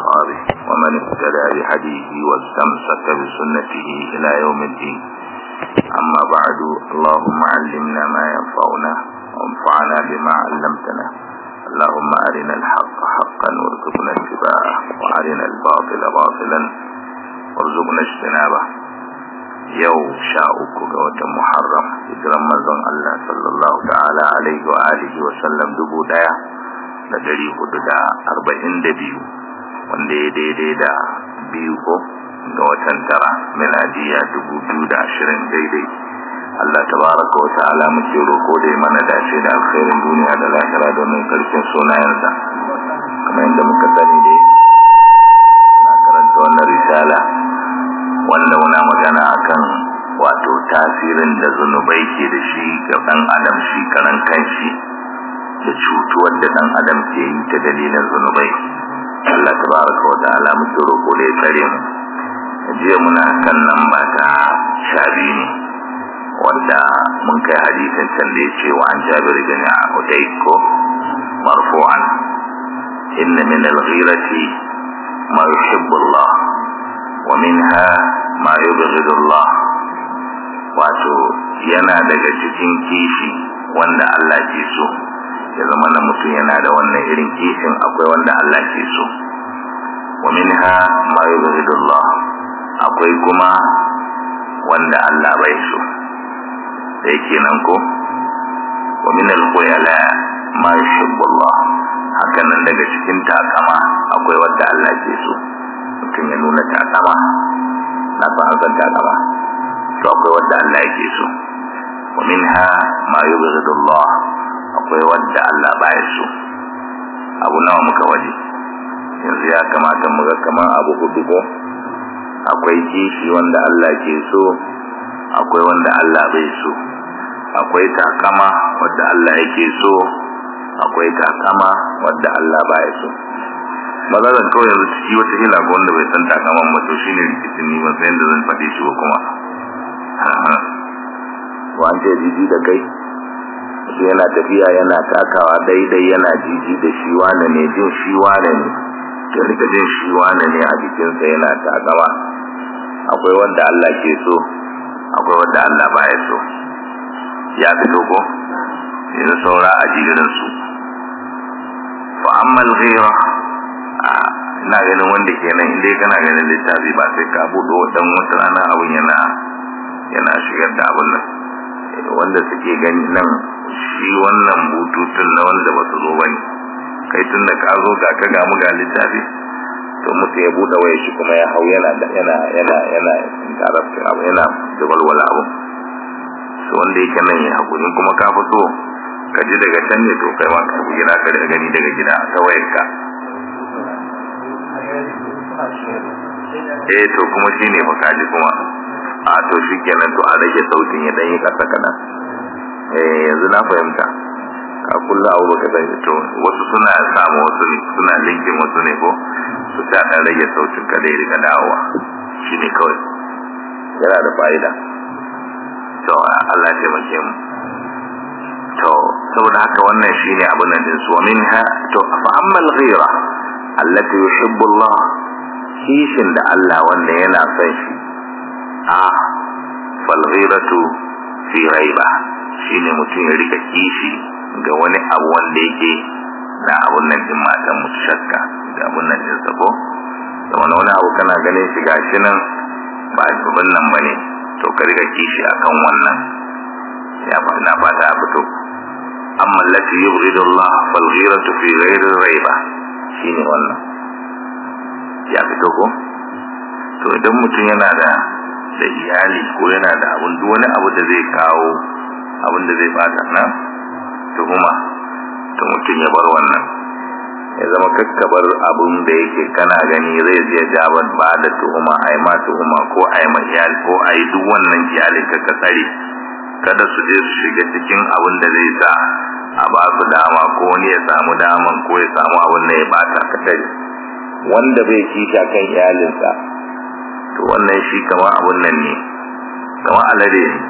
وأصحابه ومن اهتدى بهديه واستمسك بسنته إلى يوم الدين أما بعد اللهم علمنا ما ينفعنا وانفعنا بما علمتنا اللهم أرنا الحق حقا وارزقنا اتباعه وأرنا الباطل باطلا وارزقنا اجتنابه yau sha uku ga watan Muharram hijiran manzon Allah sallallahu ta'ala alaihi wa alihi wa sallam dubu daya da dari hudu da arba'in da biyu wanda ya daidai da biyu ko ga watan tara miladiya dubu biyu da ashirin daidai Allah tabaraka wa ta'ala muke roko da mana dace da alkhairin duniya da lahira domin karshen sunayensa kamar yadda muka sani dai muna karanta wannan risala wanda muna magana akan wato tasirin da zunubai ke da shi ga dan adam shi karan kanshi da cutuwar da dan adam ke yi ta dalilin zunubai Allah tabaraka wa ta'ala muke roko da ya tsare mu jiya muna kan nan ba ta shabi ne wanda mun kai hadisin can da ya ce wa an jabir bin ko marfu'an inna min al-ghirati ma yuhibbu Allah wa minha ma yubghidu Allah wato yana daga cikin kishi wanda Allah ke so ya zama na mutum yana da wannan irin kishin akwai wanda Allah ke so wa minha ma yubghidu Allah akwai kuma wanda Allah bai so da yake nan ko wa min al-khuyala ma yuhibbu Allah hakan nan daga cikin takama akwai wanda Allah ke so mutum ya nuna takama na san an san takama to akwai wanda Allah yake so wa minha ma yubghidu Allah akwai wanda Allah baya so abu nawa muka waje yanzu ya kamata mu ga kaman abu hudu ko akwai kishi wanda Allah ke so akwai wanda Allah bai so akwai takama wanda Allah yake so akwai takama wanda Allah baya so mazalan kawai yanzu ciki wata hila ga wanda bai san takaman ba to shine rikicin ni ban san da zan faɗe shi ba kuma wa an ce jiji da kai shi yana tafiya yana takawa daidai yana jiji da shi wane ne jin shi wane ne ya rika jin shi wane ne a jikinsa yana takama akwai wanda Allah ke so akwai wanda Allah baya so ya fito ko yanzu saura a jirin su fa amma al-ghira ina ganin wanda kenan inda kana ganin littafi ba sai ka buɗe wadan wata rana abun yana yana shigar da abun nan wanda suke gani nan shi wannan bututun na wanda ba su zo bane kai tun da ka zo ga ka ga mu ga littafi to mutu ya buɗe waya shi kuma ya hau yana yana yana yana tarafta abu yana da walwala abu to wanda yake nan ya hakuri kuma ka fi so ka ji daga can ne to kai ma ka gida ka daga gani daga gida ta wayarka eh to kuma shine fa kaji kuma a to shikenan to a rage sautin ya dan yi kasa kana eh yanzu na fahimta ka kullu abu baka san to wasu suna samu wasu suna linkin wasu ne ko su ta dan rage sautin ka dai rika dawowa shine kawai yana da fa'ida to Allah ya taimake mu to saboda haka wannan shine abin nan din su minha to fa amma al-ghira allati yuhibbu Allah kishin da Allah wanda yana son shi a fal ghiratu fi ghaiba shine mutum ya rika kishi ga wani abu wanda yake na abun nan din matan mutu shakka ga abun nan din sabo da wani wani abu kana ganin shi gashi nan ba abun nan bane to ka rika kishi akan wannan ya ba na fata a fito amma allati yubghidu Allah fal ghiratu fi ghairi ghaiba shine wannan ya fito ko to idan mutum yana da da iyali ko yana da abun duk wani abu da zai kawo abun da zai bata nan tuhuma to mutum ya bar wannan ya zama kakkabar abun da yake kana gani zai je jaban ba da tuhuma ai ma tuhuma ko ai ma iyali ko ai duk wannan iyalin ka ka tsare kada su je su shiga cikin abun da zai sa a ba su dama ko wani ya samu daman ko ya samu abun da ya bata ka tare wanda bai kisha kan iyalinsa to wannan shi kama abun nan ne kama alade ne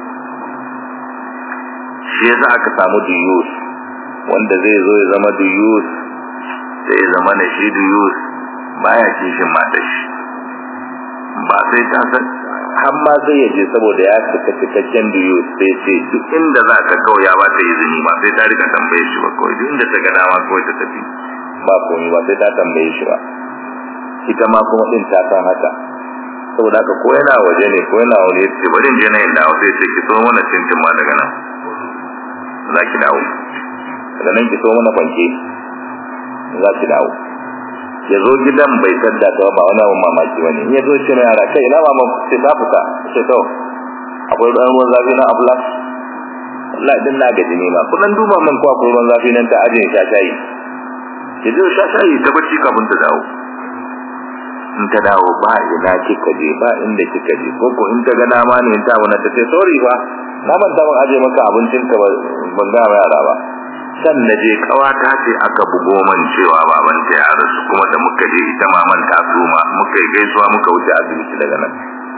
shi yasa aka samu duyus wanda zai zo ya zama duyus sai ya zama na shi duyus baya kishin matar shi ba sai ta san har ma zai ya je saboda ya cika cikakken biyu sai ce duk inda za ka kawai ya ba ta izini ba sai ta rika tambaye shi ba kawai duk inda ta ga dama kawai ta tafi ba komai ba sai ta tambaye shi ba ita ma kuma din ta san haka saboda haka ko yana waje ne ko yana waje ce bari in je na yin dawo sai ce ki so mana cincin ma daga nan za ki dawo daga nan ki so mana fanke za ki dawo ya zo gidan bai tadda ta ba wani abin mamaki wani in ya zo shi na yara kai ina mama sai ta fita sai to akwai ɗan ruwan zafi na afla Allah din na gaji ne ma kudan duba min ko akwai ruwan zafi nan ta ajiye sha shayi ki zo sha shayi ta bacci kafin ta dawo in ta dawo ba ina kika je ba inda kika je ko ko in ta ga dama ne in ta wani ta ce sorry ba na manta ban aje maka abincin ka ban ga yara ba san na je kawata ce aka bugo man cewa baban ta ya rasu kuma da muka je ita ma man ta suma muka yi gaisuwa muka wuce asibiti daga nan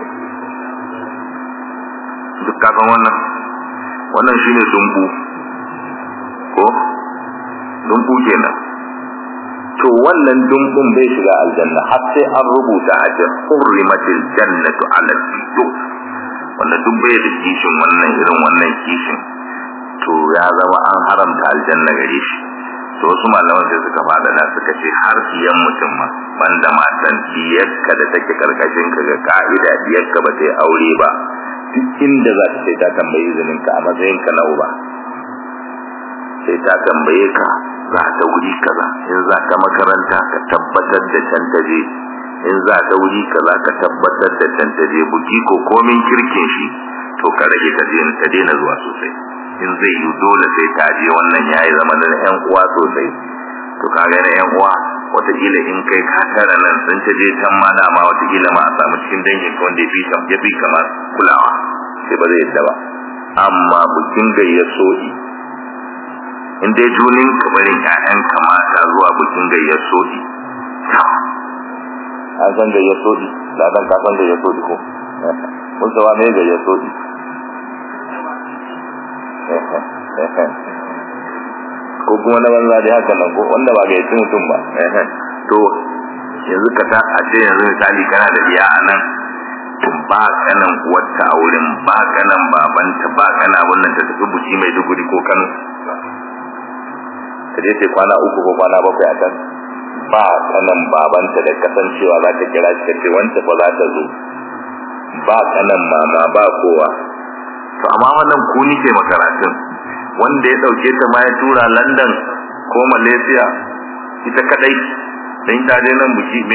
duk kafin wannan wannan shine dumbu ko dumbu kenan to wannan dumbun bai shiga aljanna har sai an rubuta a jan hurrimatil jannatu ala tiyo wanda duk bai da kishin wannan irin wannan kishin to ya zama an haramta aljanna gare shi to wasu malaman sai suka fada da suka ce har siyan mutum ma banda matan diyarka da take karkashin ka ga ka'ida diyarka ba ta yi aure ba duk inda za ta sai ta tambayi izinin ka a matsayin ka na uba sai ta tambaye ka za ta wuri kaza in za ta makaranta ka tabbatar da can ta je in za ta wuri kaza ka tabbatar da can ta je buki ko komin kirkin shi to ka rage ta ta daina zuwa sosai in zai yi dole sai ta je wannan yayi zama da yan uwa sosai to kaga na yan uwa wataƙila in kai ka tara nan sun ta je can ma dama wataƙila ma a samu cikin dangin ka wanda ya fi kama kulawa sai ba zai yadda ba amma bukin gayyar so'i in dai junin kamarin ƴaƴan kamata zuwa bikin gayyar soɗi an san gayyar soɗi da dan ka san gayyar soɗi ko mun sawa me gayyar soɗi ko kuma na banza dai haka nan ko wanda ba gayyaci mutum ba to yanzu ka ta a ce yanzu misali kana da iya a nan ba kanan wata a wurin ba kanan babanta ba kana wannan ta tafi buci mai duguri ko kano ta je ce kwana uku ko kwana bakwai a can ba kanan babanta da kasancewa za ta kira shi ce wanda fa za ta zo ba kanan mama ba kowa to amma wannan ku nike makaratun wanda ya dauke ta ma ya tura London ko Malaysia ita kadai dan ta je nan buki me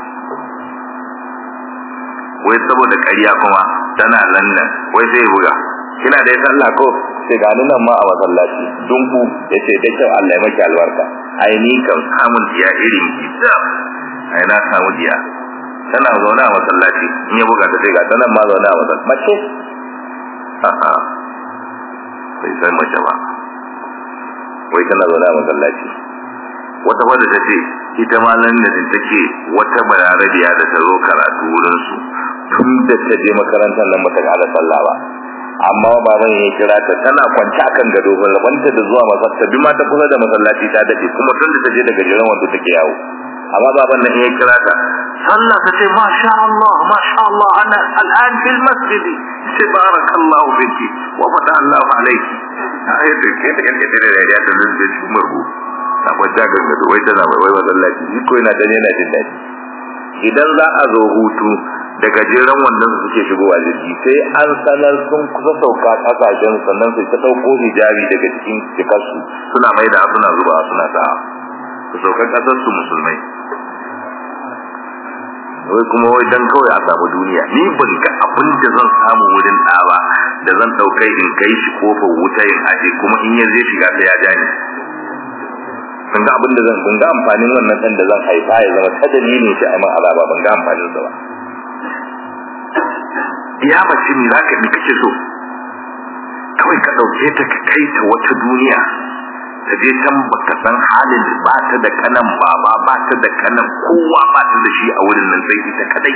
wai saboda ƙarya kuma tana London wai sai buga kina da sallah ko sai ga nan ma a masallaci dunku yace da kyau Allah ya maki albarka ai ni kan samun diya irin kisa ai na samu diya tana zaune a masallaci in ya buga ta sai ga tana ma zaune a masallaci mace a'a bai san mace ba wai tana zaune a masallaci wata wadda ta ce ita ma nan da take wata bayarabiya da ta zo karatu wurin su tun da ta je makarantar nan bata ga sallah ba amma baban ya kira ta tana kwance akan gado ban rabanta da zuwa masallaci bi ma ta kusa da masallaci ta dade kuma tun da ta je daga jiran wanda take yawo amma baban nan ya kira ta sallah ta ce masha Allah masha Allah ana al'an fil masjid sai barakallahu fiki wa fata Allah alayki ai da ke da ke da da ya da da shi murbu na kwanta ga gado wai tana wai masallaci shi ko ina dan yana jin dadi idan za a zo hutu da gajeren wannan su suke shigowa jirgi sai an sanar sun kusa sauka kasashen sannan sai ta dauko hijabi daga cikin cikarsu suna mai da suna zuba suna sa su sauka kasar su musulmai wai kuma wai dan kawai a samu duniya ni ban ga abin da zan samu wurin ɗa ba da zan ɗaukai in kai shi kofar wuta in aje kuma in yanzu ya shiga ta ya ja ni ban ga abin da zan ban ga amfanin wannan ɗan da zan haifa ya zama ta dalilin shi a man azaba ban ga amfanin sa ba ya mace ne za ka ni kake so kawai ka ɗauke ta ka kai ta wata duniya ta je can baka san halin ba ta da kanan baba ba ta da kanan kowa ba ta da shi a wurin nan sai ita kadai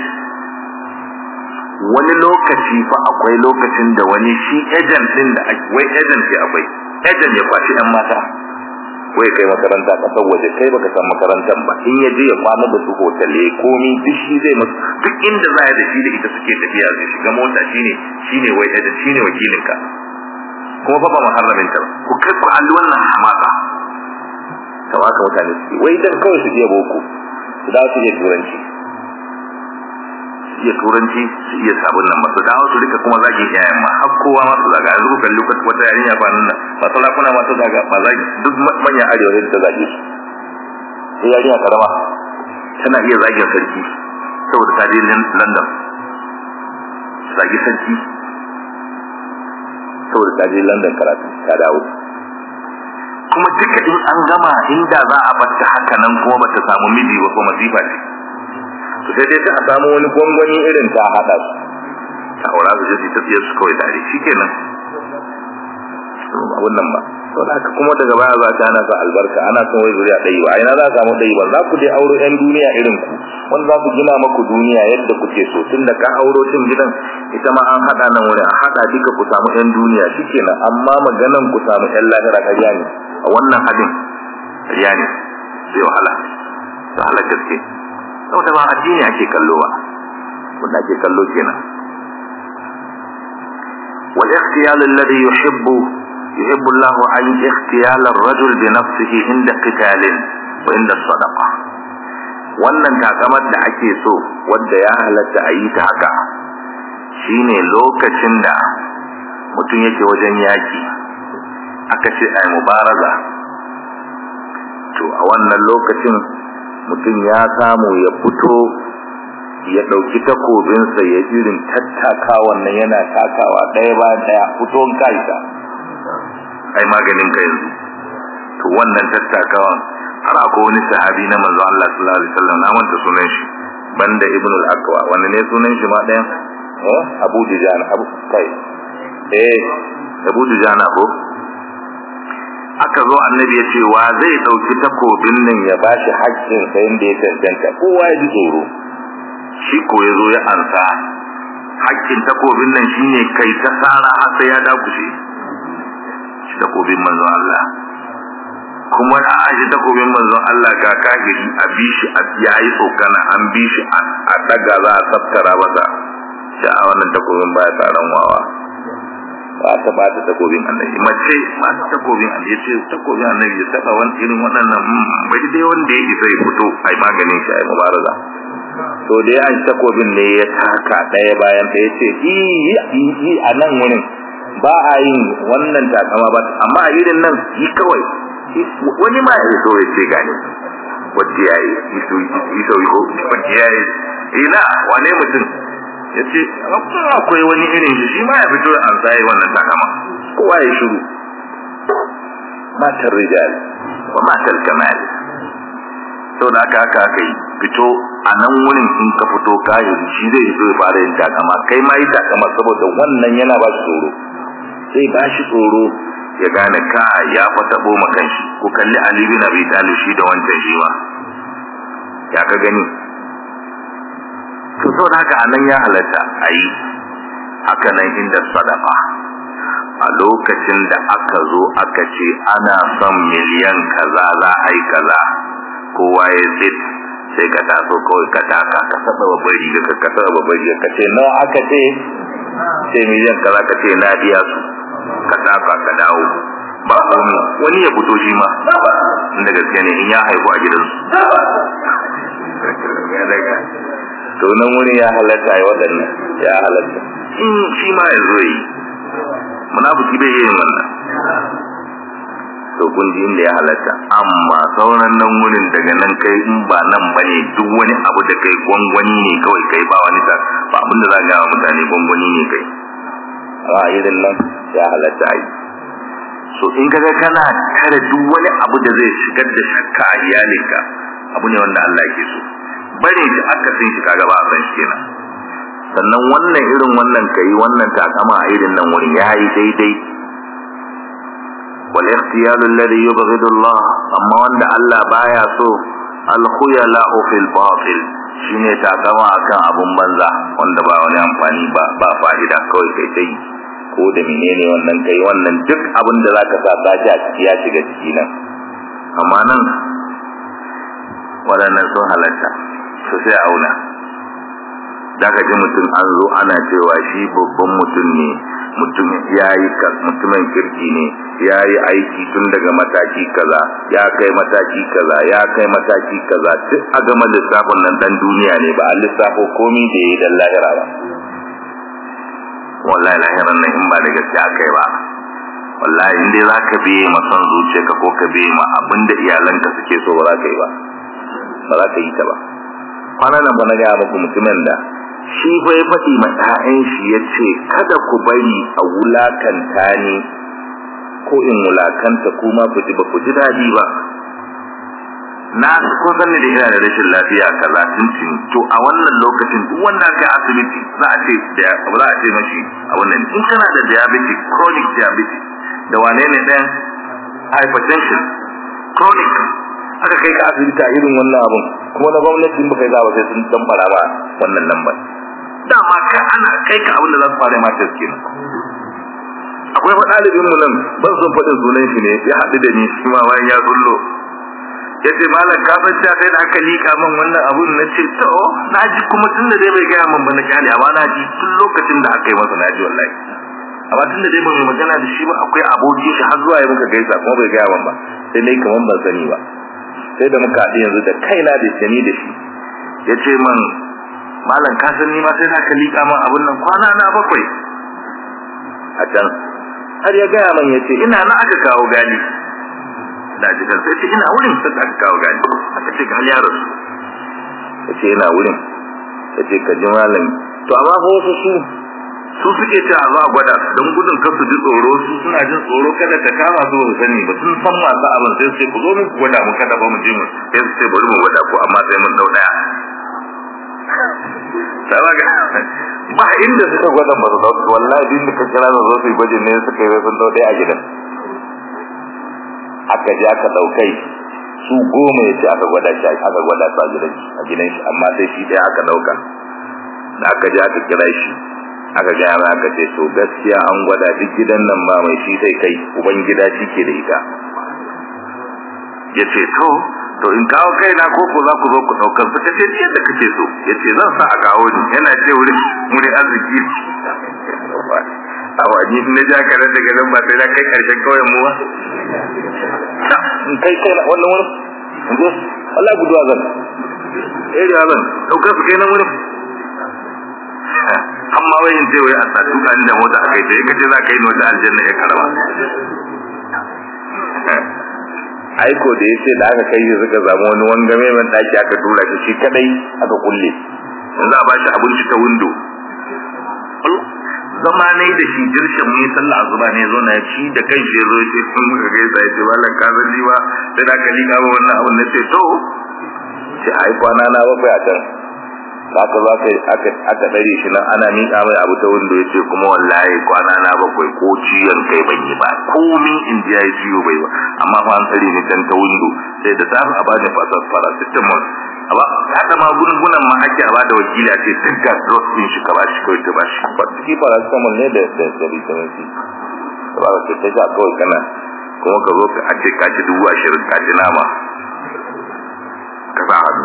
wani lokaci fa akwai lokacin da wani shi agent din da wai agent ya akwai agent ya kwashi ɗan mata wai kai makaranta kasar waje kai baka san makarantar ba in ya je ya kwana da su hotele komi duk shi zai masu duk inda za ya da shi da ita suke tafiya zai shiga mota shine shine wai da shine wakilin ka kuma fa ba muharramin ta ku kai ku alli wannan hamaka tawaka mutane suke wai dan kawai su je boko su dawo su je turanci iya turanci su iya sabon nan masu dawo su rika kuma zagin yayan ma har kowa masu zaga yanzu kalli wata yarinya ba nan masu lakuna masu zaga ba zagi duk manyan arewa da ta zage su sai yarinya karama tana iya zagin sarki saboda ta je london zagi sarki saboda ta je london karatu ta dawo kuma duka in an gama inda za a bata haka nan kuma bata samu miji ba ko masifa ce to sai dai ta samu wani gwangwani irin ta hada su ta aura su je ta fiye su kawai tare shikenan abun nan ba to da haka kuma daga baya za ta ana sa albarka ana son wai zuriya ɗaya ba ina za a samu ɗaya ba za ku dai auro yan duniya irin ku wanda za ku gina maku duniya yadda kuke so tun da ka auro cin gidan ita ma an haɗa nan wurin a haɗa duka ku samu yan duniya shikenan amma maganan ku samu yan lahira ƙarya ne a wannan hadin ƙarya ne zai wahala wahala gaske saboda ba addini ake kallo ba wanda ake kallo kenan wal ikhtiyal alladhi yuhibbu yuhibbu Allah an ikhtiyal ar-rajul bi nafsihi inda qitalin wa inda sadaqa wannan takamar da ake so wanda ya halatta a yi ta haka shine lokacin da mutum yake wajen yaki aka ce ai mubaraza to a wannan lokacin mutum ya samu ya fito ya ɗauki takobinsa ya irin tattaka wannan yana takawa ɗaya ba ɗaya fito kaisa ai maganin ka yanzu to wannan tattakawan har akwai wani sahabi na manzo Allah sallallahu alaihi wasallam na manta sunan shi banda ibn al-aqwa wanda ne sunan shi ma ɗayan eh abu dujana abu kai eh abu dujana ko aka zo annabi ya ce wa zai dauki takobin nan ya bashi haƙƙin sa inda ya tantance kowa ya ji tsoro shi ko ya zo ya ansa haƙƙin takobin nan shine kai ta sara har sai ya dakushe shi takobin manzo Allah kuma a aji takobin manzon Allah ga kafiri a bi shi a yayi tsokana an bi shi a daga za a tsaftara masa shi a wannan takobin baya tsaron wawa ba ta ba ta takobin annabi mace ba ta takobin annabi ce takobin annabi ya taba wani irin waɗannan bai dai wanda yake sai fito ai maganin shi ai mubaraza to dai an takobin ne ya taka ɗaya bayan ɗaya ce yi yi a nan wurin ba a yin wannan takama ba amma a irin nan yi kawai wani ma ya so ya ce gane wadda ya yi iso iso ko wadda ya yi ina wane mutum ya ce akwai wani irin shi shi ma ya fito an tsaye wannan takama kowa ya shiru matar rijal wa matar kamal sau da aka aka aka yi fito a nan wurin in ka fito kayan shi zai fito ya fara yin takama kai ma yi takama saboda wannan yana ba shi tsoro sai ba shi tsoro ya gane ka ya fata boma kanshi ku kalli Ali bin Abi Talib shi da wancan shi ma ya ka gani to so da haka anan ya halatta ayi haka nan inda sadaqa a lokacin da aka zo aka ce ana son miliyan kaza za a yi kaza kowa ya tsit sai ka taso kawai ka taka ka saba babbar riga ka saba babbar riga ka ce nawa aka ce sai miliyan kaza ka ce na biya su ka taka ka dawo ba komi wani ya fito shi ma inda gaske ne in ya haifu a gidansu to nan wuri ya halatta ya waɗannan ya halatta in shi ma ya zo yi munafiki bai yin wannan to kun ji inda ya halatta amma sauran nan wurin daga nan kai in ba nan bane duk wani abu da kai gwangwani ne kawai kai ba wani ta ba abinda za ga mutane gwangwani ne kai a irin nan ya halatta yi so in ka ga kana kare duk wani abu da zai shigar da shakka a iyalinka abu ne wanda Allah ke so bare shi aka sin shi kaga ba a san shi kenan sannan wannan irin wannan kai wannan takama a irin nan wuri yayi daidai wal ikhtiyal alladhi yubghidu Allah amma wanda Allah baya so al khuyala fil batil shine takama akan abun banza wanda ba wani amfani ba ba fa'ida kawai kai dai ko da menene wannan kai wannan duk abin da zaka sa sashi a ciki ya shiga ciki nan amma nan waɗannan sun halatta su sai auna da ka ji mutum an zo ana cewa shi babban mutum ne mutum ya yi mutumin kirki ne ya yi aiki tun daga mataki kaza ya kai mataki kaza ya kai mataki kaza duk a gama lissafin nan dan duniya ne ba a lissafo komi da ya yi dan lahira ba wallahi lahiran nan in ba da gaskiya kai ba wallahi in dai zaka biye ma son zuciyarka ko ka biye ma abinda iyalanka suke so ba za ka yi ba ba za ka yi ta ba kwanan nan ba na gaya muku mutumin da shi fa ya faɗi ma ɗayan shi ya ce kada ku bari a wulakanta ni ko in wulakanta kuma ku ji ba ku ji daɗi ba na kun san da ina da rashin lafiya kaza tuntun to a wannan lokacin duk wanda aka yi asibiti za a ce da za a ce mashi a wannan in kana da diabetes chronic diabetes da wane ne ɗayan hypertension chronic aka kai ka asibiti a irin wannan abun kuma na gwamnati ba kai za ba sai sun tambara ba wannan lambar dama ka ana kai ka abin da za su fara ma test kenan akwai fa ɗalibin mu nan ban son faɗin sunan shi ne ya haɗu da ni shi ma bayan ya zullo ya ce malam ka san cewa sai da aka liƙa min wannan abun na ce to na ji kuma tun da dai bai gaya min ba na kyale amma na ji tun lokacin da aka yi masa na ji wallahi amma tun da dai ban magana da shi ba akwai abokin shi har zuwa ya muka gaisa kuma bai gaya min ba sai dai kamar ban sani ba sai da muka haɗu yanzu da kaina da shani da shi ya ce man malam ka san ni ma sai da aka liƙa min abun nan kwana na bakwai a can har ya gaya man ya ce ina na aka kawo gani da jikan sai ce ina wurin sai aka kawo gani aka ce gali yaro ya ce ina wurin ya ce ka ji malam to amma fa wasu su su suke ce a za a gwada don gudun kar su ji tsoro su suna jin tsoro kada ta kama su su sani ba sun san masu abin sai su ce ku zo mu gwada mu kada ba mu je mu sai su ce bari mu gwada ko amma sai mun dau daya sabaga ba inda suka gwada ba su dauka wallahi din da ka kira su zo su yi gwajin ne suka yi sun dau daya a gidan aka je aka daukai su goma ya ce aka gwada shi aka gwada su a gidan shi a gidan shi amma sai shi daya aka dauka da aka je aka kira shi aka gaya mai aka ce to gaskiya an gwada duk gidan nan ba mai shi sai kai uban gida shi ke da ita ya ce to to in kawo kai na ko za ku zo ku daukar su kace yadda kace so ya ce zan sa a kawo ni yana ce wurin wurin arziki a wani na ja ka daga nan ba sai na kai karshen kauyen mu ba in kai kai na wannan wurin Allah guduwa zan eh da zan daukar su kai nan wurin amma wai in ce wai a sa tuka ni da mota a kai sai kace za ka yi mota aljanna ya karama aiko da yace da aka kai suka samu wani wangame man daki aka tura shi shi kadai aka kulle yanzu a bashi abinci ta window zama ne da shi dirshin mai sallah azuba ne zo na shi da kan shi zo ce sun muka gaisa ya ce wallan ka san ni ba sai da ka liƙa wannan abun na ce to ce ai kwana na bakwai a can haka za ka aka aka dare shi nan ana miƙa mai abu ta wanda ya ce kuma wallahi kwana na bakwai ko ciyon kai ban yi ba komi in ji ya yi ciwo bai ba amma fa an tsare ni can ta windo sai da safe a bani fasas paracetamol ba haka ma gungunan ma ake a bada wakili a ce duk ga drug din shi ka bashi kawai ta bashi ba ciki paracetamol ne da da da vitamin C ba ba ce ta ja kawai kana kuma ka zo ka ce ka ci dubu ashirin ka ci nama ka sa hannu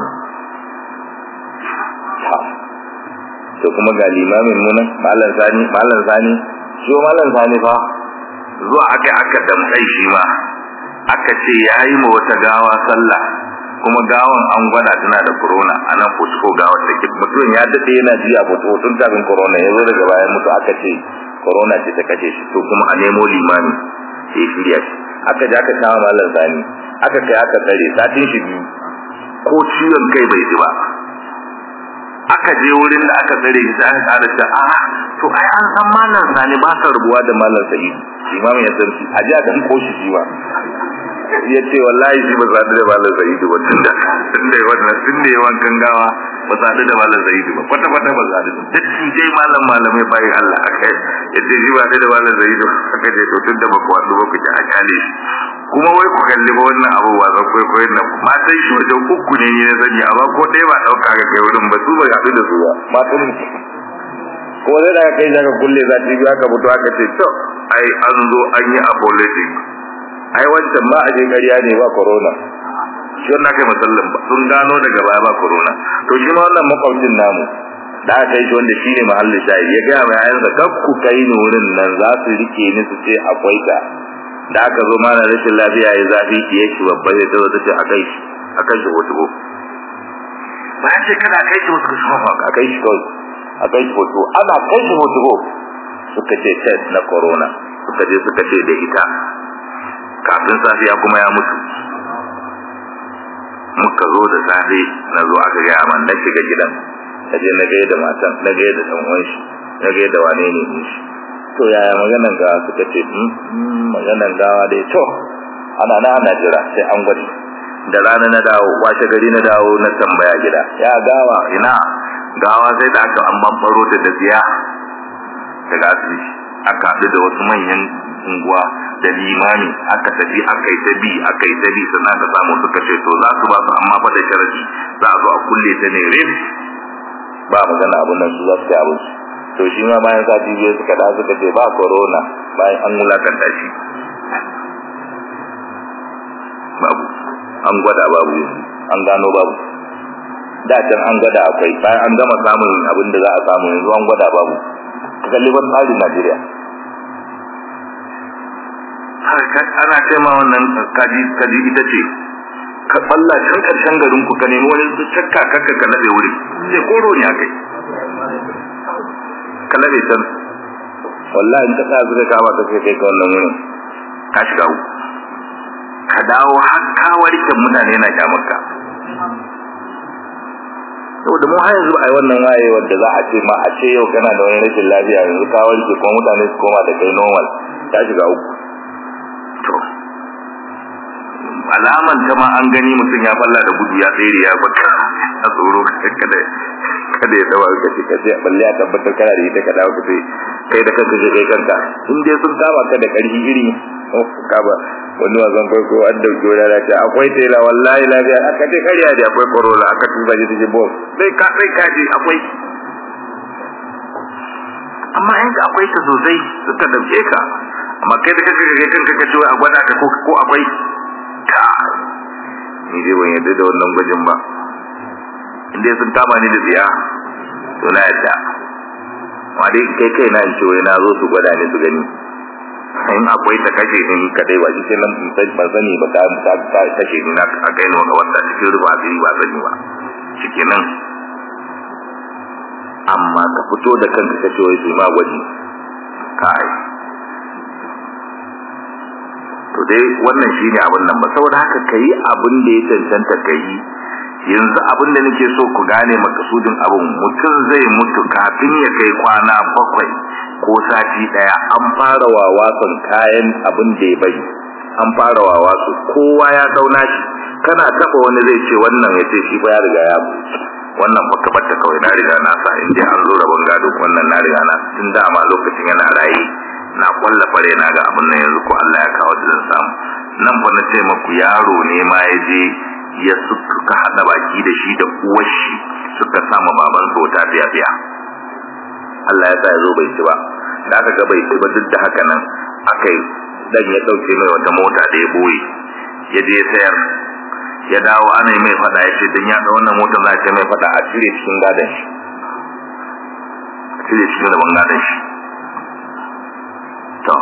to kuma ga limamin mu nan malam sani malam sani shi malam sani fa zuwa aka aka damkai shi ma aka ce yayi ma wata gawa sallah kuma gawan an gwada tana da corona anan fusko gawar take mutum ya dade yana ji a fito tun kafin corona ya zo daga bayan mutu aka ce corona ce ta kashe shi to kuma a nemo limami ya shirya shi aka ji aka kama malam sani aka kai aka tsare satin shi biyu ko ciwon kai bai ji ba aka je wurin da aka tsare shi sai aka ƙara ta a to ai an san malam sani ba ka rubuwa da malam sa'id imamu ya san shi a ji a dan koshi shi ba ya ce wallahi shi ba zaɗu da malam sa'id ba tunda tunda wannan tunda yawan gangawa ba zaɗu da malam sa'id ba kwata kwata ba zaɗu da duk dai malam malamai bayan Allah aka ya ce shi ba da malam sa'id aka ce to tunda ba ku waɗu ba ku ji a kyale shi kuma wai ku kalli ba wannan abu ba zan kwaikwayon nan matan shi wajen uku ne ne na sani amma ko ɗaya ba ɗauka ga kai wurin ba su ba haɗu da su ba matan kuma zai daga kai daga kulle za ta biyu aka fito aka ce to ai an zo an yi apology ai wancan ma a je ƙarya ne ba corona shi wannan kai musallin ba sun gano daga baya ba corona to shi ma wannan makwabcin namu da aka yi shi wanda shine mahallin shayi ya gaya mai ayansa kar ku kai ni wurin nan za su rike ni su ce akwai ta da aka zo mana rashin lafiya ya zafi ki yake babba ya zo ta ce a kai shi a kai shi hoto bayan ce kada kai shi wasu kasu hafa a kai shi kawai a kai shi hoto ana kai shi hoto suka ce test na corona suka je suka ce da ita kafin safiya kuma ya mutu muka zo da safe na zo aka gaya man na shiga gidan na je na gaya da matan na gaya da dan uwan shi na gaya da wane ne ne shi to yaya maganan gawa suka ce maganan gawa dai to ana na ana jira sai an gwadi da rana na dawo washe gari na dawo na tambaya gida ya gawa ina gawa sai da aka an bambaro ta da ziya daga asibiti aka haɗu da wasu manyan unguwa da limami aka tafi aka yi tabi aka yi tabi sannan aka samu suka ce to za su ba su amma fa da sharadi za a zo a kulle ta ne rif ba magana abun nan su za su kai abin su to shi ma bayan sati biyu suka da suka ce ba corona bayan an wulakanta shi babu an gwada babu an gano babu da can an gwada akwai bayan an gama samun abin da za a samu yanzu an gwada babu ka kalli ban tsarin Najeriya ana ce ma wannan kaji kaji ita ce ka balla can karshen garin ku ka nemi wani cakka kakka ka nabe wuri sai koro ne akai ka nabe can wallahi in ka sa zuka kama ka kai ka wannan wurin ka shiga uku ka dawo har ka warke mutane na kyamarka saboda mu har yanzu ai wannan waye wanda za a ce ma a ce yau kana da wani rashin lafiya yanzu ka warke kuma mutane su koma da kai normal ka shiga uku to alaman ta ma an gani mutum ya falla da gudu ya tsere ya baka a tsoro kada kada ya dawo ka ce ka ce balle ya tabbatar kana da ita ka dawo ka ce kai da kanka je kai kanka in dai sun kama ka da karfi iri ka ba wani wasan farko an dauki wani ana ce akwai tela wallahi lafiya aka ce karya da akwai corona aka tuba ji take bom sai ka sai ka ji akwai amma in ka akwai ta sosai suka dauke ka amma kai da kanka ga kanka ka ce a gwada ka ko ko akwai ka ni dai ban yadda da wannan gwajin ba in dai sun kama ni da tsiya to na yadda amma dai kai kai na in ce wai na zo su gwada ni su gani in akwai ta kashe ni kadai ba cikin nan ban sani ba ta ta kashe ni na a kai ni wata cikin ruba asiri ba sani ba cikin nan amma ka fito da kanka kace wai su ma gwaji kai to dai wannan shine abin nan ba saboda haka kai abin da ya cancanta kai yanzu abin da nake so ku gane makasudin abin mutum zai mutu kafin ya kai kwana bakwai ko sati daya an fara wawasan kayan abin da ya bari an fara wawasu kowa ya dauna shi kana taba wani zai ce wannan ya ce shi fa ya riga ya wannan baka bata kawai na riga na sa in an zo rabon gado wannan na riga na tun da ma lokacin yana raye na kwalla fare na ga abin nan yanzu ko Allah ya kawo da zan samu nan fa na ce maku yaro ne ma ya je ya suka hada baki da shi da uwar shi suka sama baban sa wata biya biya Allah ya sa ya zo bai ci ba da aka ga bai ci ba duk da haka nan akai dan ya dauke mai wata mota da ya boye ya je sayar ya dawo ana yi mai fada ya ce dan ya da wannan motar za ta mai fada a cire cikin gadon shi a cire cikin gaban gadon shi to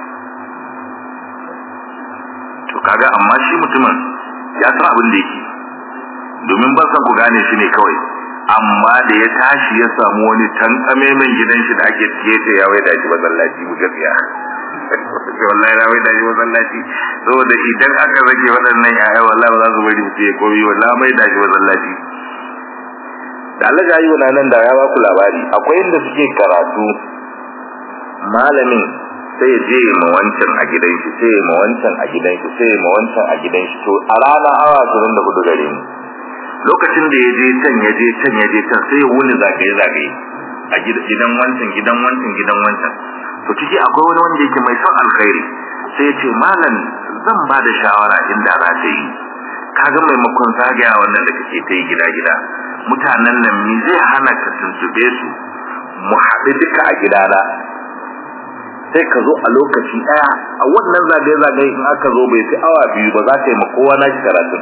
to kaga amma shi mutumin ya san abin da yake domin ba sa ku gane shi ne kawai amma da ya tashi ya samu wani tankame min gidan shi da ake tiyete ya wai da shi masallaci mu gaskiya wallahi na wai da shi masallaci saboda idan aka rage waɗannan yaya wallahi ba za su bari mutum ya komi wallahi mai da shi masallaci da Allah ya yi wa nan da ya ba ku labari akwai inda suke karatu malamin sai ya je ma wancan a gidan shi sai ma wancan a gidan shi sai ma wancan a gidan shi to a rana awa 24 gare ni lokacin da ya je can ya je can ya je can sai ya wuni zagaye zagaye a gidan wancan gidan wancan gidan wancan to ciki akwai wani wanda yake mai son alkhairi sai ya ce malam zan ba da shawara inda za ta yi kaga maimakon zagaya wannan da kake ta yi gida gida mutanen nan me zai hana ka tuntube su mu haɗu duka a gidana sai ka zo a lokaci daya a wannan zagaye zagaye in aka zo bai fi awa biyu ba za ka yi ma kowa na karatun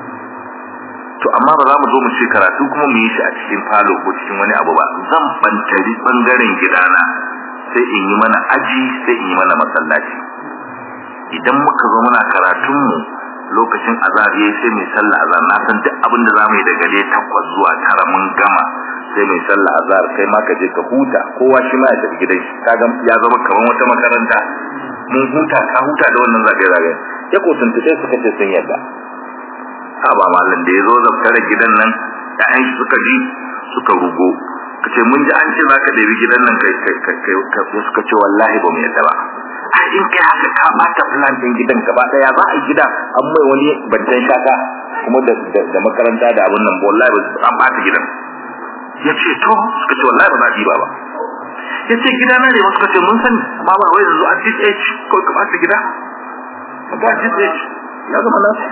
to amma ba za mu zo mu ce karatu kuma mu yi shi a cikin falo ko cikin wani abu ba zan bantari bangaren gidana sai in yi mana aji sai in yi mana masallaci idan muka zo muna karatun mu lokacin azhar yayi sai mai sallah azhar na san duk abin da zamu yi daga dai takwas zuwa tara mun gama sai mai sallah azhar kai ma ka je ka huta kowa shi ma ya tafi gidan shi kaga ya zama kamar wata makaranta mun huta ka huta da wannan zagaye zagaye ya ko tuntube suka ce sun yadda a ba mallan da ya zo zabtare gidan nan ƴaƴan shi suka ji suka rugo kace mun ji an ce zaka ɗebi gidan nan kai kai kai suka ce wallahi ba mu yadda ba ai in kai haka ka bata plan din gidan gaba daya za a gida an mai wani bantan shaka kuma da da makaranta da abun nan wallahi an bata gidan yace to suka ce wallahi ba za a diba ba yace gida na ne wasu suka ce mun sani amma ba wai yanzu a this age ko ka bata gida ba this age ya zama nasu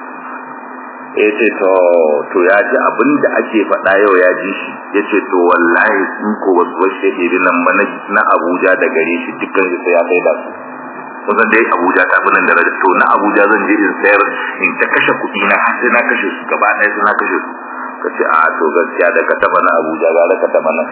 ya ce to to ya ji abin da ake faɗa yau ya ji shi ya ce to wallahi sun ko wasu wasu iri nan ba na abuja da gare shi dukkan su sai ya kai da su kusan dai abuja ta fi nan da rada to na abuja zan je in sayar in ta kashe kuɗi na har sai na kashe su gaba ɗaya sai na kashe su ka ce a to gaskiya da ka taɓa na abuja gara ka taɓa nan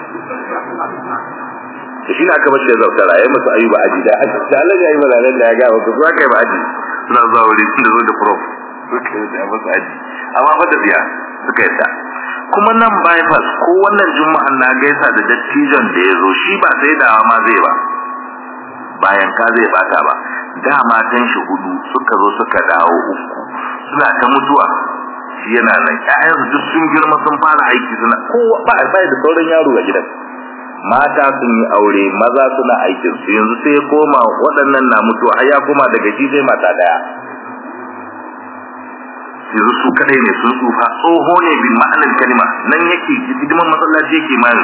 to shi ne aka bashi ya zautara ya musu ayuba aji da da Allah ya yi mazalar da ya ga ba ku za ka yi ba aji suna zuwa wuri da zo da prof suka yi da musu aji amma fa da biya suka yadda kuma nan bypass ko wannan juma'an na gaisa da dattijon da ya zo shi ba sai dawa ma zai ba bayan ka zai bata ba da matan shi hudu suka zo suka dawo uku suna ta mutuwa shi yana nan ƴaƴansu duk sun girma sun fara aiki suna kowa ba ba da sauran yaro a gidan mata sun yi aure maza suna aikin su yanzu sai ya koma waɗannan na mutuwa har ya koma daga shi sai mata daya yanzu su kadai ne sun tsufa tsoho ne bin ma'anar kalima nan yake hidiman masallaci yake mani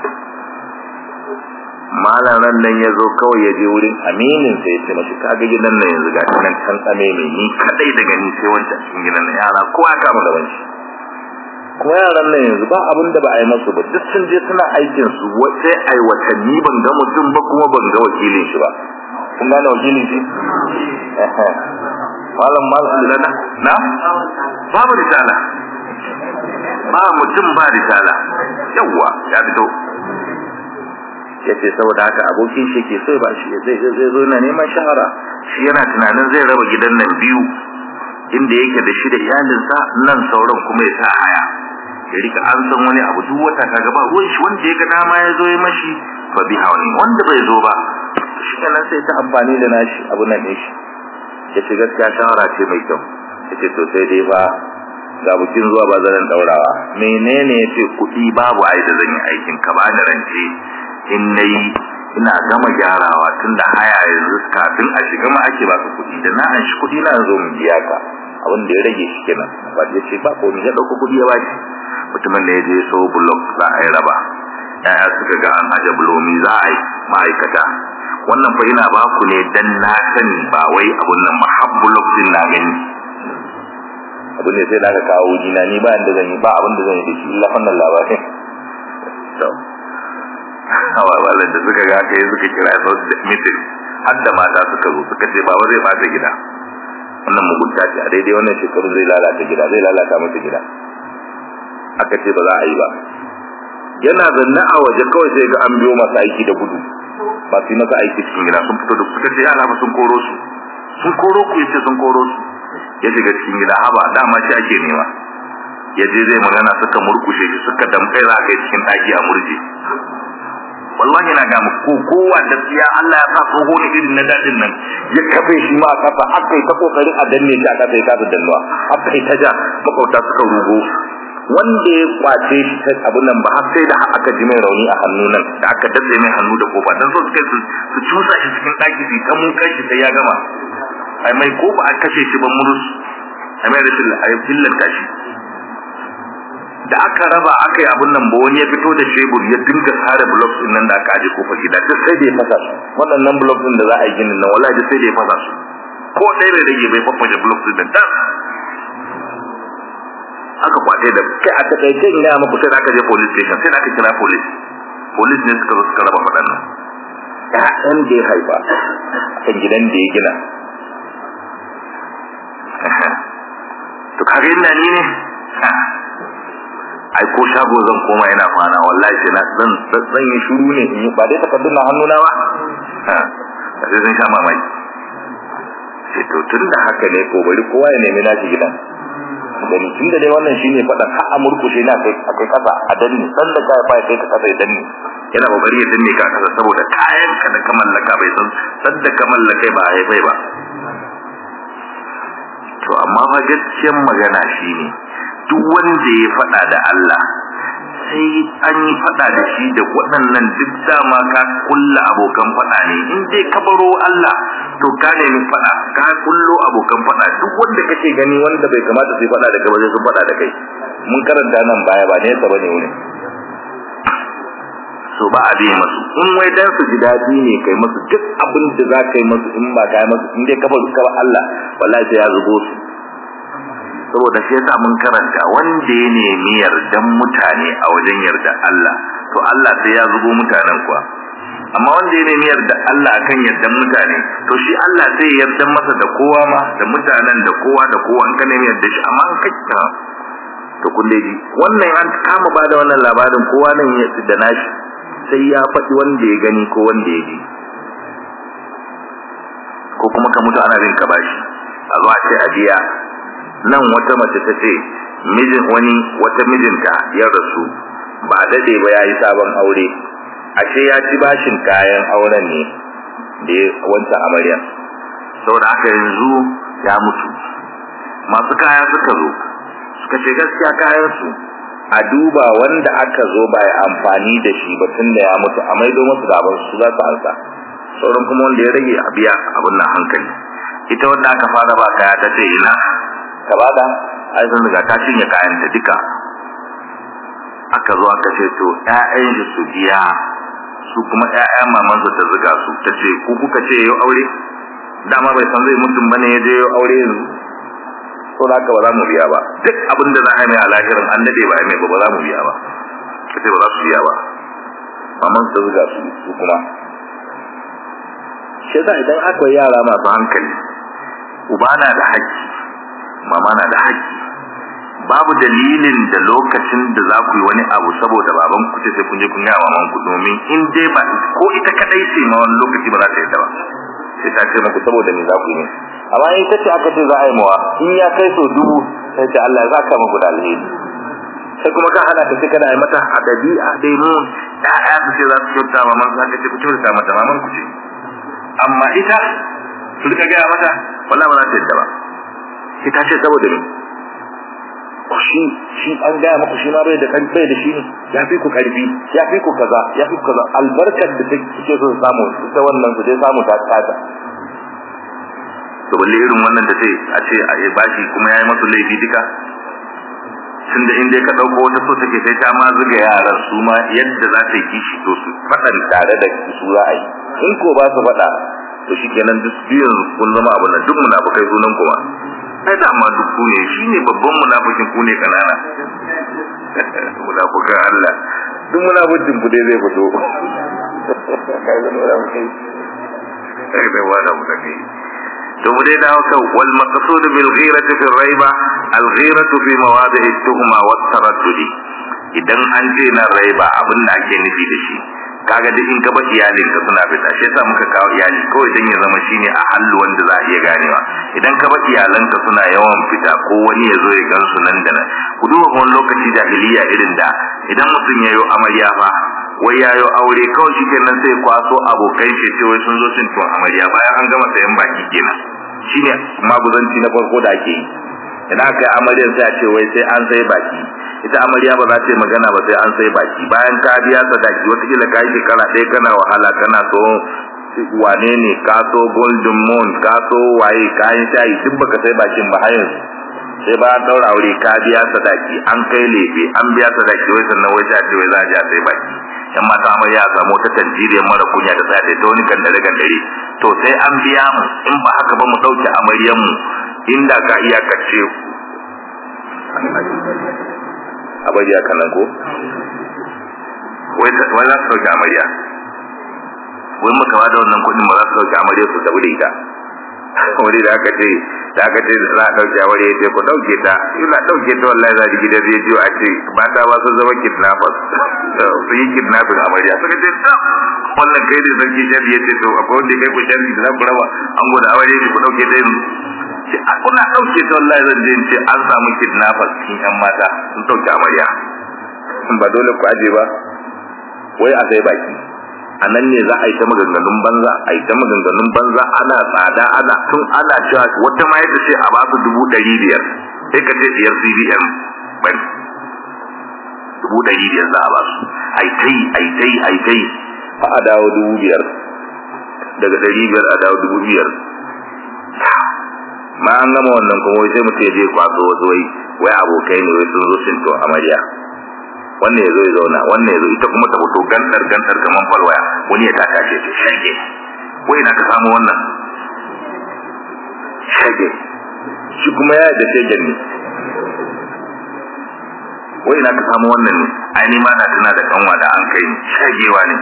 malam ran nan ya zo kawai ya je wurin aminin sai ya ce mashi kaga gidan nan yanzu ga nan kan tsame mai ni kadai daga ni sai wancan cikin gidan nan yara kowa ya kama gaban shi kuma yaran nan yanzu ba abin da ba a yi masu ba duk sun je suna aikin su wace ai watanni ban ga mutum ba kuma ban ga wakilin shi ba kun gane wakilin shi malam malam lana na babu risala ba mutum ba risala yawa ya fito yace saboda haka abokin shi ke so ba shi zai zai zo na neman shahara shi yana tunanin zai raba gidan nan biyu inda yake da shi da iyalinsa nan sauran kuma ya sa haya ya rika an san wani abu duk wata kaga ba ruwan shi wanda ya ga dama ya zo ya mashi ba bi hawani wanda bai zo ba shi kenan sai ta amfani da nashi abu nan ne shi ya ce gaskiya shawara ce mai kyau ya ce to sai dai ba ga bukin zuwa ba zan daurawa menene ya ce kuɗi babu ai da zan yi aikin ka bani rance in nayi ina gama gyarawa tunda haya yanzu kafin a shiga ma ake baka kuɗi da na an shi kuɗi na zo mu biya ka abin da ya rage shi kenan ba ya ce ba ko ni ya dauko kuɗi ya baki mutumin da ya je so block za a yi raba yaya suka ga an aje bulomi za a yi ma'aikata wannan fa ina ba ku ne dan na sani ba wai abun nan mahabbulok din na gani abu ne sai da aka kawo jina ni ba inda zan yi ba abin da zan yi da shi illa fannin labarin to hawa wallan da suka ga kai suka kira su meeting har da mata suka zo suka ce baba zai bata gida wannan mugunta ce a daidai wannan shekaru zai lalata gida zai lalata mata gida aka ce ba za a yi ba yana zanne a waje kawai sai ga an biyo masa aiki da gudu ba su yi masa aiki cikin gida sun fito da suka ce yana sun koro su sun koro ku yace sun koro su ya shiga cikin gida haba dama shi ake nema ya je zai magana suka murkushe shi suka damkai za ka yi cikin ɗaki a murje wallahi na ga muku kowa da tsiya Allah ya sa tsoho ne irin na dadin nan ya kafe shi ma a kafa aka yi ta kokarin a danne shi a kafa ya kafa dannuwa aka yi ta ja makauta suka rugo wanda ya kwace shi ta abun nan ba har sai da aka ji mai rauni a hannu nan da aka datse mai hannu da kofa dan so suka su su cusa shi cikin daki su ta mun kai shi sai ya gama ai mai ko ba a kashe shi ba murus ai mai rashin ai billanta shi da aka raba aka yi abun nan ba wani ya fito da shebur ya dinga sare blocks din nan da aka aje kofar gida duk sai da ya fasa su waɗannan blocks din da za a yi ginin nan wallahi duk sai da ya fasa su ko ɗaya bai rage bai fafaje blocks din nan dan aka kwace da kai a takaice ina muku sai da aka je police station sai da aka kira police police ne suka zo suka raba faɗan nan ƴaƴan da ya haifa kan gidan da ya gina to kaga ina ni ne ai ko shago zan koma yana kwana wallahi sai na zan zan yi shiru ne in ba dai takardun na hannuna ba sai zan sha mamaki sai to tun da haka ne ko bari kowa ya nemi nashi gidan gani tun da dai wannan shine faɗan har a murkushe na kai akai kasa a danni san da kai fa kai ka kasa ya danni yana kokari ya danne ka kasa saboda kayan ka da ka mallaka bai san san da ka mallaka ba ai bai ba to amma fa gaskiyar magana shine duk wanda ya faɗa da Allah sai an yi faɗa da shi da waɗannan duk dama ka kulla abokan faɗa ne in dai ka baro Allah to ka nemi faɗa ka kullo abokan faɗa duk wanda kake gani wanda bai kamata su faɗa da kai ba sun faɗa da kai mun karanta nan baya ba ne yasa bane wurin so ba a biye masu in wai dan su ji daɗi ne kai masu duk abin da za ka yi masu in ba ka yi masu in dai ka baro ka Allah wallahi sai ya zubo su saboda shi yasa mun karanta wanda ya nemi yardan mutane a wajen yarda Allah to Allah sai ya zubo mutanen kuwa amma wanda ya nemi yarda Allah akan yardan mutane to shi Allah sai ya yarda masa da kowa ma da mutanen da kowa da kowa an ka nemi yarda shi amma an kakka to kun dai wannan an kama ba da wannan labarin kowa nan ya da nashi sai ya faɗi wanda ya gani ko wanda ya ji ko kuma ka mutu ana bin ka bashi a zuwa ce a biya nan wata mace ta ce mijin wani wata mijinta ya rasu ba dade ba yayi sabon aure ashe ya ci bashin kayan auren ne da wancan amarya saboda haka yanzu ya mutu masu kaya suka zo suka ce gaskiya kayan su a duba wanda aka zo ba ya amfani da shi ba tun da ya mutu a maido musu da su za su ansa sauran kuma wanda ya rage a biya abin nan hankali ita wanda aka fara ba kaya ta ce ina ka bada ai sun riga ta cinye kayan ta duka aka zo aka ce to ƴaƴan shi su biya su kuma ƴaƴan maman su ta zuga su ta ce ku kuka ce yau aure dama bai san zai mutum bane ya je yau aure yanzu to da haka ba za mu biya ba duk abin da za a yi mai a lahirin an dade ba a mai ba ba za mu biya ba ka ce ba za su biya ba maman su ta zuga su su kuma shi yasa idan akwai yara masu hankali uba na da haƙƙi mama na da haƙƙi babu dalilin da lokacin da za ku yi wani abu saboda baban ku ce sai kun je kun yi maman ku domin in dai ba ko ita kadai ce ma wani lokaci ba za ta yi ta ba sai ta ce muku saboda me za ku yi amma in ta ce aka ce za a yi mawa in ya kai so dubu sai ce Allah ya zaka muku da alheri sai kuma ka hana ta ce kana yi mata a dabi'a dai mu ɗaya su ce za su kyauta maman za ka ce ku kyauta mata maman ku ce amma ita su rika gaya mata wallahi ba za ta yadda ba sai ta ce saboda ne shi shi an gaya maku shi ma bai da bai da shi ne ya fi ku karfi ya fi ku kaza ya fi ku kaza albarkar da take so su samu ita wannan su dai samu ta tsada to balle irin wannan da sai a ce a yi bashi kuma yayi masu laifi duka tunda in dai ka dauko wata so take sai ta ma zuga yaran su ma yadda za ta yi kishi to su fadan tare da su za a yi in ko ba su fada to shikenan duk biyan kun zama abin nan duk munafukai sunan kuma ai da amma duk ne shine babban munafikin ku ne kanana munafikan Allah duk munafikin ku dai zai fito kai da munafikai kai da wala munafikai to mu dai dawo kan wal maqsud bil ghirati fi raiba al ghiratu fi mawadi'i tuhma wat taraddudi idan an ce na raiba abin da ake nufi da shi kaga duk in ka ba iyalin ka suna fita shi yasa muka kawo iyali kawai dan ya zama shine a hallu wanda za a iya ganewa idan ka ba iyalan ka suna yawan fita ko wani ya zo ya gan su nan da nan ku duba wani lokaci jahiliya irin da idan mutum ya yo amarya fa wai ya yo aure kawai shi kenan sai kwaso abokai shi ce wai sun zo sun tuwon amarya bayan an gama sayan baki kenan shine maguzanci na farko da ake yi idan aka yi amaryar sai a ce wai sai an sai baki ita amarya ba za ta yi magana ba sai an sai baki bayan ka biya sadaki watakila ka yi shekara ɗaya kana wahala kana so wane ne ka so golden moon ka so waye kayan shayi duk baka sai bakin ba har yanzu sai ba an daura aure ka biya sadaki an kai lefe an biya sadaki wai sannan wai ta ce wai za a ja sai baki yan mata amarya a samu ta tanjiriyar mara kunya da sa ta wani gandare gandare to sai an biya mu in ba haka ba mu ɗauke amaryan mu inda ka iya kace a bari haka nan ko wai za su ɗauki amarya wai muka ba da wannan kuɗin ba za su ɗauki amarya su tafi da ita wani da aka ce da aka ce za a ɗauke aure ya ce ku ɗauke ta ina ɗauke ta wallahi za ji gidan rediyo a ce mata ba sun zama kidnappers su yi kidnapping amarya suka ce ta wannan kai ne sarki shari ya ce to akwai wanda kai ku shari da za ku raba an gwada aure ne ku ɗauke ta yanzu ce a kuna ɗauke ta wallahi zan je ce an samu kidnappers cikin yan mata sun ɗauke amarya ba dole ku aje ba wai a sai baki a nan ne za a yi ta maganganun banza a yi ta maganganun banza ana tsada ana tun ana cewa wata ma yadda ce a ba su dubu ɗari biyar sai ka ce biyar cbn bari dubu ɗari biyar za a ba su a yi ta yi a yi ta yi a yi ta yi a a dawo dubu biyar daga ɗari biyar a dawo dubu biyar ma an gama wannan kuma wai sai mutum ya je kwaso wasu wai wai abokai ne wai sun zo sun to amarya wannan ya zo ya zauna wannan ya zo ita kuma ta fito gantar gantar kaman falwaya wani ya taka ce ce shage wai na ka samu wannan shage shi kuma ya da shagen ne wai na ka samu wannan ne aini ma na tuna da kanwa da an kai shagewa ne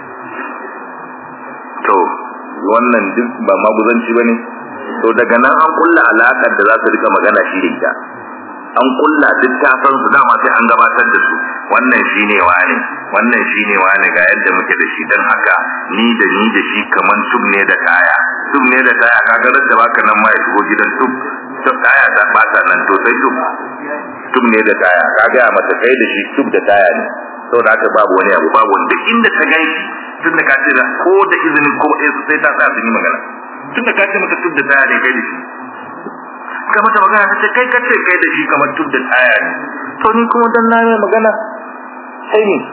to wannan duk ba maguzanci ba ne to daga nan an kulla alaƙar da za su rika magana shi da ita an kulla duk ta san su dama sai an gabatar da su wannan shine wani wannan shine wani ga yadda muke da shi dan haka ni da ni da shi kaman tub ne da kaya tub ne da kaya kaga da baka nan ma ya shigo gidan tub tub kaya ta bata nan to sai tub tub ne da kaya kaga mata kai da shi tub da kaya ne saboda haka babu wani abu babu wanda inda ta gai tun da ka ce da ko da izinin ko sai ta tsaya sun yi magana tun da ka ce mata tub da kaya ne kai da shi ka mata magana ta ce kai ka ce kai da shi kamar tub da tsaya ne to ni kuma dan na mai magana sai ni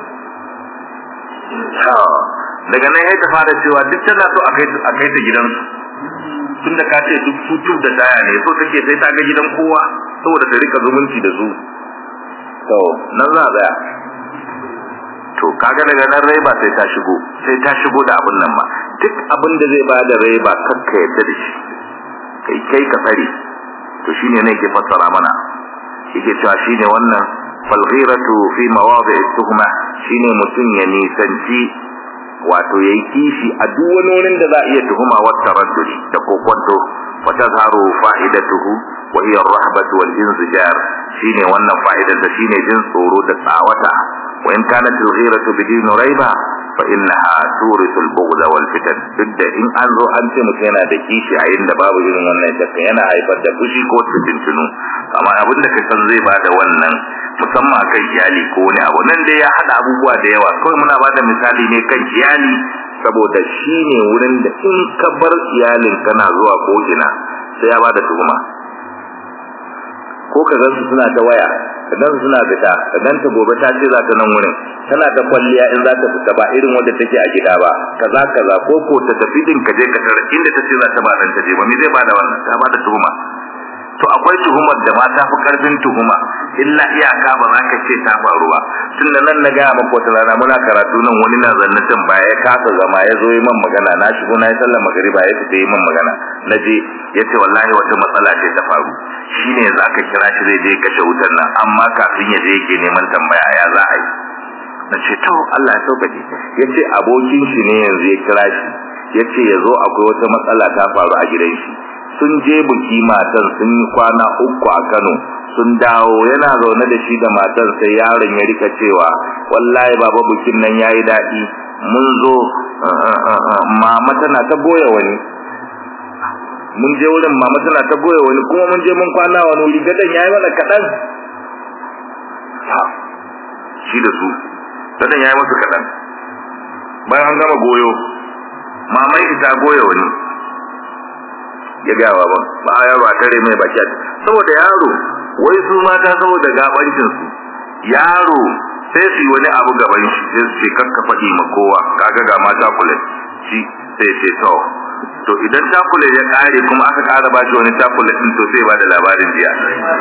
daga nan ya ta fara cewa duk tana so a kai a kai ta gidansu tun da ka ce duk su tub da tsaya ne so take sai ta ga gidan kowa saboda ta rika zumunci da su to nan za a tsaya to kaga daga nan raiba sai ta shigo sai ta shigo da abin nan ma duk abin da zai bada raiba kakka yadda da shi kai kai ka tsare to shine ne ke fassara mana yake cewa shine wannan falghiratu fi mawadi'i tuhma shine mutun ya nisanci wato yayi kishi a duk wani wurin da za a iya tuhuma wa taraddudi da kokonto wa tazharu fa'idatuhu wa hiya ar-rahbatu wal inzijar shine wannan fa'idar da shine jin tsoro da tsawata wa in kanat al-ghiratu bidin raiba fa innaha turithu al-bughd wal fitan duk da in an zo an ce mutum yana da kishi a inda babu irin wannan shakka yana haifar da fushi ko tuntunu amma abin da ka san zai bada wannan musamman akan iyali ko wani abu nan dai ya hada abubuwa da yawa kawai muna bada misali ne kan iyali saboda shi ne wurin da in ka bar iyalin kana zuwa ko ina sai ya bada tuhuma ko ka gansu suna ta waya ka gansu suna fita ka ganta gobe ta ce za ta nan wurin tana ta kwalliya in za ta fita ba irin wanda take a gida ba kaza kaza ko ko ta tafi din ka je ka tarar inda ta ce za ta ba dan ta je ba me zai bada wannan ta bada tuhuma to akwai tuhumar da ma ta fi karfin tuhuma illa iyaka ba za ka ce ta faru ba tunda nan na gaya maka wata rana muna karatu nan wani na zanne can baya ya kasa zama ya zo yi man magana na shigo na yi sallar magariba ya fita yi man magana na je ya ce wallahi wata matsala ce ta faru shine za ka kira shi zai je kashe wutar nan amma kafin ya je yake neman tambaya ya za a yi na ce to Allah ya sauƙaƙe ya ce abokin shi ne yanzu ya kira shi ya ce ya zo akwai wata matsala ta faru a gidan shi sun je buki matan sun yi kwana uku a Kano sun dawo yana zaune da shi da matan sai yaron ya rika cewa wallahi baba bukin nan yayi daɗi mun zo mama tana ta boye wani mun je wurin mama tana ta boye wani kuma mun je mun kwana wani wuri gadan yayi mana kaɗan shi da su gadan yayi musu kaɗan bayan an gama goyo mamai ita goye wani ya gaya wa ban ba a yaro a tare mai baki saboda yaro wai su mata saboda gabancin su yaro sai su yi wani abu gaban shi sai su ce kakka faɗi ma kowa kaga ga mata kula shi sai ce to to idan takule ya kare kuma aka kara ba shi wani takule din to sai ba da labarin jiya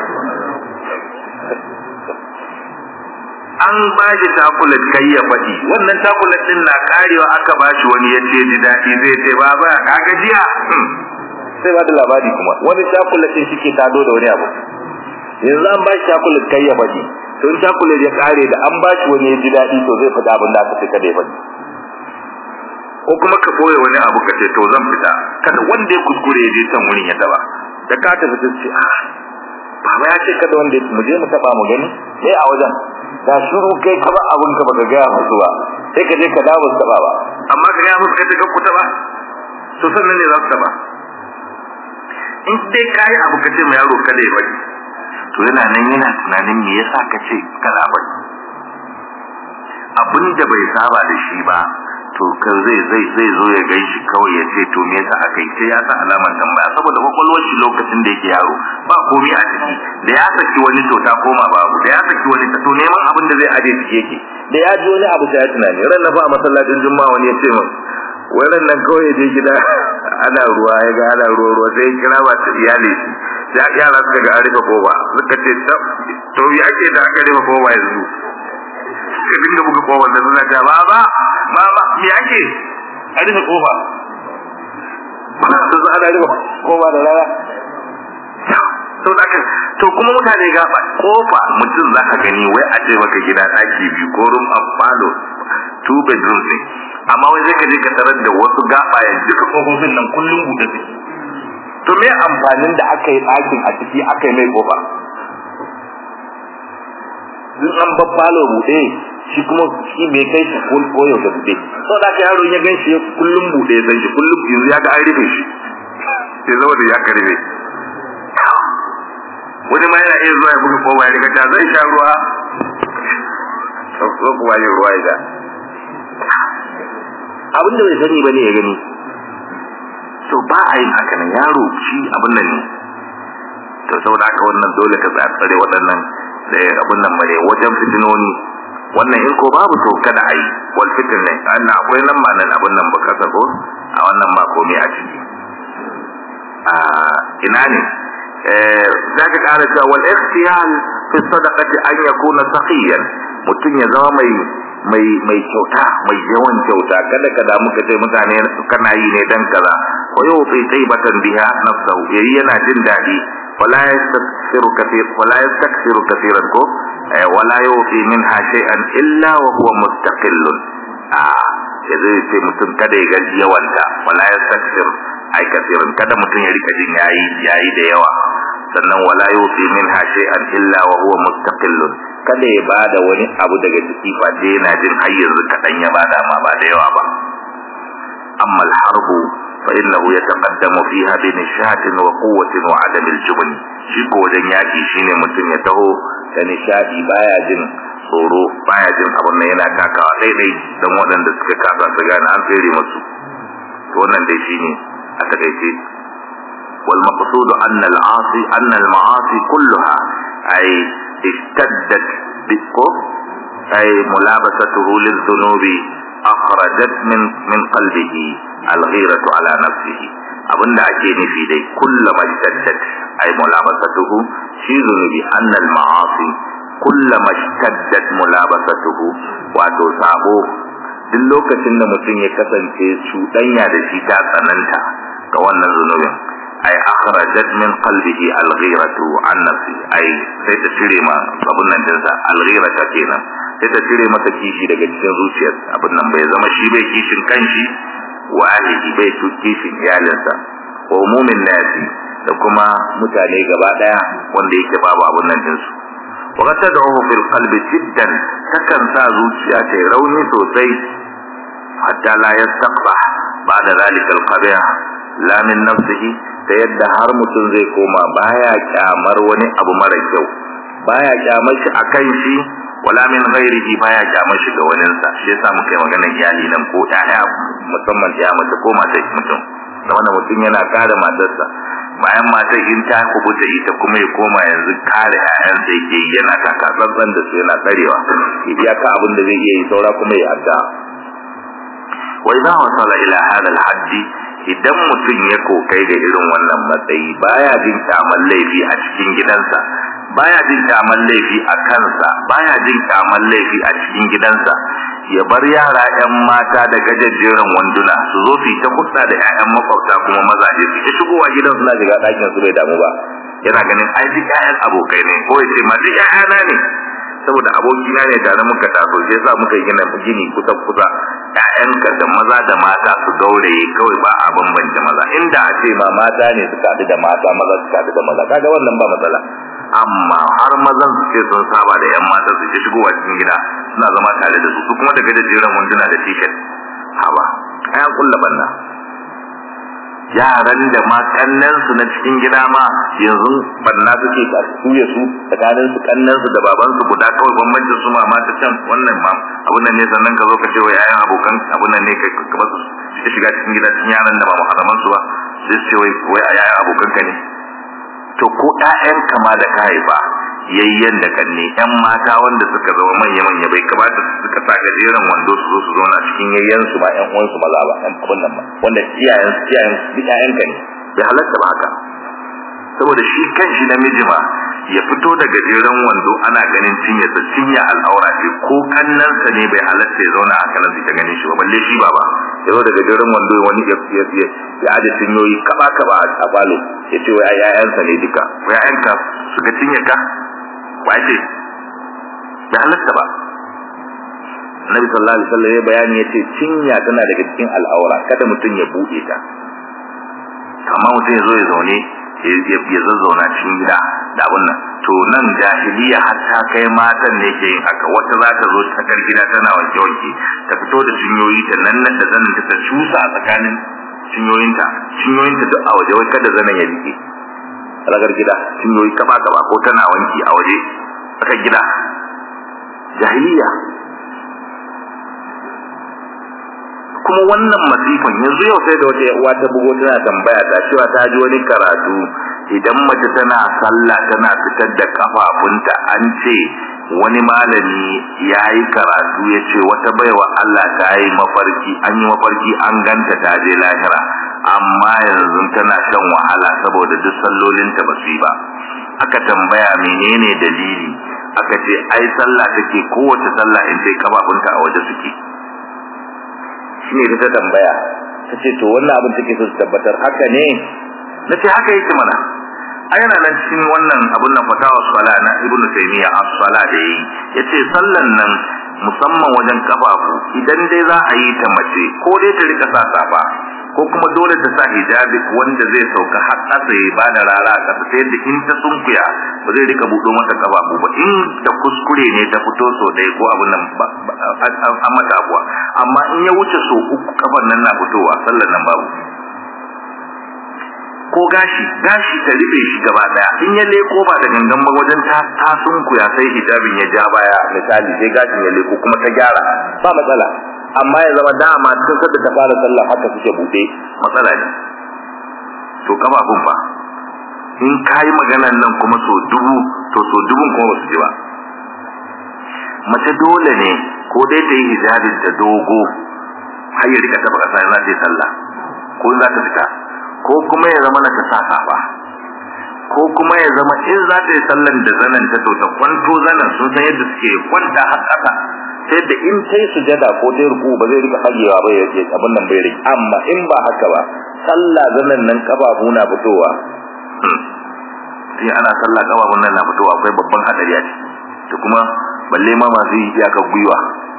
an ba shi takule kai ya faɗi wannan takule din na karewa aka ba shi wani ya ce ji daɗi zai ce ba ba kaga jiya sai ba da labari kuma wani shakulatin shi ke tado da wani abu yanzu an ba shi shakulat kai ya faɗi to in shakulat ya kare da an ba shi wani ya ji daɗi to zai faɗi abin da aka ce kada ya faɗi ko kuma ka boye wani abu ka ce to zan fita kada wanda ya kuskure ya je can wurin ya taba da ka tafi ta ce a baba ya ce kada wanda mu je mu taba mu gani sai a wajen da shiru kai ka ba abun ka baka gaya musu ba sai ka je ka dawo su taba ba amma ka gaya musu kai ka ku taba to sannan ne za su taba in dai kai abu ka ce ma yaro kada ya bari to yana nan yana tunanin me yasa ka ce kada bari abin da bai saba da shi ba to kan zai zai zai zo ya gan shi kawai ya ce to me yasa aka yi sai ya sa alamar tambaya saboda kwakwalwar shi lokacin da yake yaro ba komai a ciki da ya saki wani to ta koma babu da ya saki wani to neman abin da zai aje ciki yake da ya ji wani abu sai ya tunani ran na fa a masallacin juma'a wani ya ce min wannan nan kawai ya je gida ana ruwa ya ga ana ruwa ruwa sai ya kira ba ta iyali sai yara suka ga an rufe koba suka ce to ya ake da aka rufe koba yanzu ka dinga buga kofar da suna ta baba baba me ake a rufe kofa ba su za a rufe kofa da rana to da to kuma mutane gaba kofa mutum za ka gani wai a ce maka gida ɗaki biyu ko room of falo two bedrooms ne amma wai zai ka je ka tarar da wasu gaba ya duka kofofin nan kullum buɗe suke to me amfanin da aka yi ɗakin a ciki aka yi mai kofa in an babbalo buɗe shi kuma shi bai kai shi ko koyo da buɗe so da ka yaro ya gan shi kullum buɗe ya shi kullum yanzu ya ga an rufe shi sai zama da ya ka rufe wani ma yana iya zuwa ya buga kowa ya riga ta zai sha ruwa so kuma yin ruwa ya abin da bai sani ba ne ya gani to ba a yin haka nan yaro shi abin nan ne to saboda haka wannan dole ka tsare waɗannan da abin nan bare wajen fitinoni wannan in ko babu to kada a yi wal fitin ne Allah akwai nan ma nan abin nan baka sako a wannan ba komai a ciki a ina ne eh zaka ƙara cewa wal ikhtiyal fi sadaqati an yakuna saqiyan mutum ya zama mai mai mai kyauta mai yawan kyauta kada ka damu ka ce mutane kana yi ne dan kaza wa yuti taibatan biha nafsahu yayi yana jin dadi wala yastaksiru kathir wala yastaksiru kathiran ko wala yuti minha shay'an illa wa huwa mustaqillun a yanzu ce mutum kada ya gaji yawanta wala yastaksir ai kathiran kada mutum ya rika jin yayi yayi da yawa sannan wala yuti minha shay'an illa wa huwa mustaqillun kada ya bada wani abu daga ciki fa dai yana jin har yanzu kadan ya bada ma ba da yawa ba amma al-harbu fa innahu yataqaddamu fiha bi nishatin wa quwwatin wa adam al-jubn shi ko wajen yaki shine mutum ya taho da nishadi baya jin tsoro baya jin abun nan yana takawa daidai dan waɗanda suka kasa su gane an tsere musu to wannan dai shine a takaice wal maqsudu anna al-asi anna al-ma'asi kulluha ay اشتدت بكو أي ملابسته للذنوب أخرجت من من قلبه الغيرة على نفسه abin da ake nufi dai kullama ishtaddat ay mulabasatuhu shi zunubi annal ma'asi kullama ishtaddat mulabasatuhu wato sabo duk lokacin da mutum ya kasance cuɗanya da shi ta tsananta ga wannan zunubin ay akhrajat min qalbihi al-ghiratu an nafsi ay sai ta cire ma abun nan dinsa al-ghirata kenan sai ta cire masa kishi daga cikin zuciyar abun nan bai zama shi bai kishin kanshi wa ahlihi bai tu kishin iyalinsa wa umumin nasi da kuma mutane gaba daya wanda yake babu abun nan dinsu wa qad tad'u fil qalbi jiddan takan sa zuciya ta rauni sosai hatta la yastaqbah ba'da zalika al-qabih la min nafsihi ta yadda har mutum zai koma baya kyamar wani abu mara kyau baya kyamar shi akan shi wala min ghairihi baya kyamar shi ga wani sa shi yasa muka yi magana iyali nan ko ƴaƴa musamman ya mace ko mata mutum da wannan mutum yana kare matarsa bayan matar in ta kubuta ita kuma ya koma yanzu kare ƴaƴansa yake yi yana kaka tsantsan da su yana tsarewa ya ka abin da zai iya yi saura kuma ya adda wa idza wasala ila hadha al-hadd idan mutum ya kokai da irin wannan matsayi baya jin kyaman laifi a cikin gidansa baya jin kyaman laifi a kansa baya jin kyaman laifi a cikin gidansa ya bar yara yan mata da gajejjeran wanduna su zo su yi ta hudda da ƴaƴan makwabta kuma mazaje su ta shigowa gidan suna shiga ɗakin su bai damu ba yana ganin ai duk ƴaƴan abokai ne ko ya ce ma duk ƴaƴana ne saboda abokina ne tare muka taso shi yasa muka yi gina gini kusa kusa ƴaƴanka da maza da mata su gauraye kawai ba a bambance maza inda a ce ma mata ne suka haɗu da mata maza suka haɗu da maza kaga wannan ba matsala amma har mazan su ce sun saba da yan mata su ke shigowa cikin gida suna zama tare da su su kuma daga gajeren wanduna da t-shirt haba ayan kulla banna yaran da ma kannan su na cikin gida ma yanzu banna suke a suya su tsakanin su kannan su da baban su guda kawai bambancin su ma ta can wannan ma abun nan ne sannan ka zo ka ce wa yayan abokan abun nan ne kai ka basu su shiga cikin gida cikin yaran da ba muharraman su ba sai su ce wai wai a yayan abokan ka ne to ko ƴaƴanka ma da ka haifa yayyen da kanne ƴan mata wanda suka zama manya manya bai kamata su suka sa gajeren wando su zo su zauna cikin yayyen su ba ƴan uwan su maza ba ƴan abun nan ba wanda iyayen su iyayen su duk ƴaƴanka ne bai halatta ba haka saboda shi kanshi namiji ma ya fito da gajeren wando ana ganin cinye sa cinye al'aura ce ko kannansa ne bai halatta ya zauna haka nan ta ganin shi ba balle shi ba ba ya zo da gajeren wando wani ya ya ya ya aje cinyoyi kaba kaba a balo ya ce wai ƴaƴansa ne duka wai ƴaƴanka suka cinye ka wace bai halatta ba Nabi sallallahu alaihi wasallam ya bayani yace cinya tana daga cikin al'aura kada mutum ya bude ta amma mutum ya zo ya zaune ya zazzauna cikin gida da abun nan to nan jahiliya har ta kai matan ne ke yin haka wata za ta zo ta kar gida tana wanke wanke ta fito da cinyoyi ta nan nan da zanin ta cusa a tsakanin cinyoyinta cinyoyinta duk a waje wai kada zanen ya rike ragar gida cinyoyi kaba kaba ko tana wanki a waje tsakar gida jahiliya kuma wannan masifan yanzu yau sai da wata uwa ta bugo tana tambaya ta cewa ta ji wani karatu idan mace tana sallah tana fitar da kafafunta an ce wani malami ya yi karatu ya ce wata baiwa Allah ta yi mafarki an yi mafarki an ganta ta je lahira amma yanzu tana shan wahala saboda duk sallolinta ba su yi ba aka tambaya menene dalili aka ce ai sallah take kowace sallah in sai kafafunta a waje suke shine ta tambaya ta ce to wannan abin take so su tabbatar haka ne na ce haka yake mana a yana nan cikin wannan abin nan fatawa sala na ibnu taymiya as-sala da yi yace sallan nan musamman wajen kafafu idan dai za a yi ta mace ko dai ta rika sa safa ko kuma dole ta sa hijabi wanda zai sauka har ƙasa ya ba da rara a ƙasa sai da in ta sunkuya ba zai rika buɗo mata kafafu ba in da kuskure ne ta fito so ɗaya ko abin nan an mata abuwa amma in ya wuce so uku kafan nan na fitowa sallan nan babu ko gashi gashi ta rufe shi gaba daya in ya leko ba da gangan ba wajen ta ta sunkuya sai hijabin ya ja baya misali sai gashin ya leko kuma ta gyara ba matsala amma ya zama dama tun sadda ta fara sallah haka suke bude matsala ne to kafafun fa in kayi maganan nan kuma so dubu to so dubun kuma basu ji ba mace dole ne ko dai ta yi hijabin ta dogo har ya rika taba kasa za ta yi sallah ko za ta fita ko kuma ya zama na ta sa safa ko kuma ya zama in za ta yi sallan da zanen ta to ta kwanto zanen sun san yadda suke kwanta har ƙasa sai da in ta yi sujada ko ta yi ruku ba zai rika hagewa ba ya ce abin nan bai rike amma in ba haka ba sallah zanen nan kafafu na fitowa sai ana sallah kafafun nan na fitowa akwai babban hadari a ciki to kuma balle ma masu yi iyakar gwiwa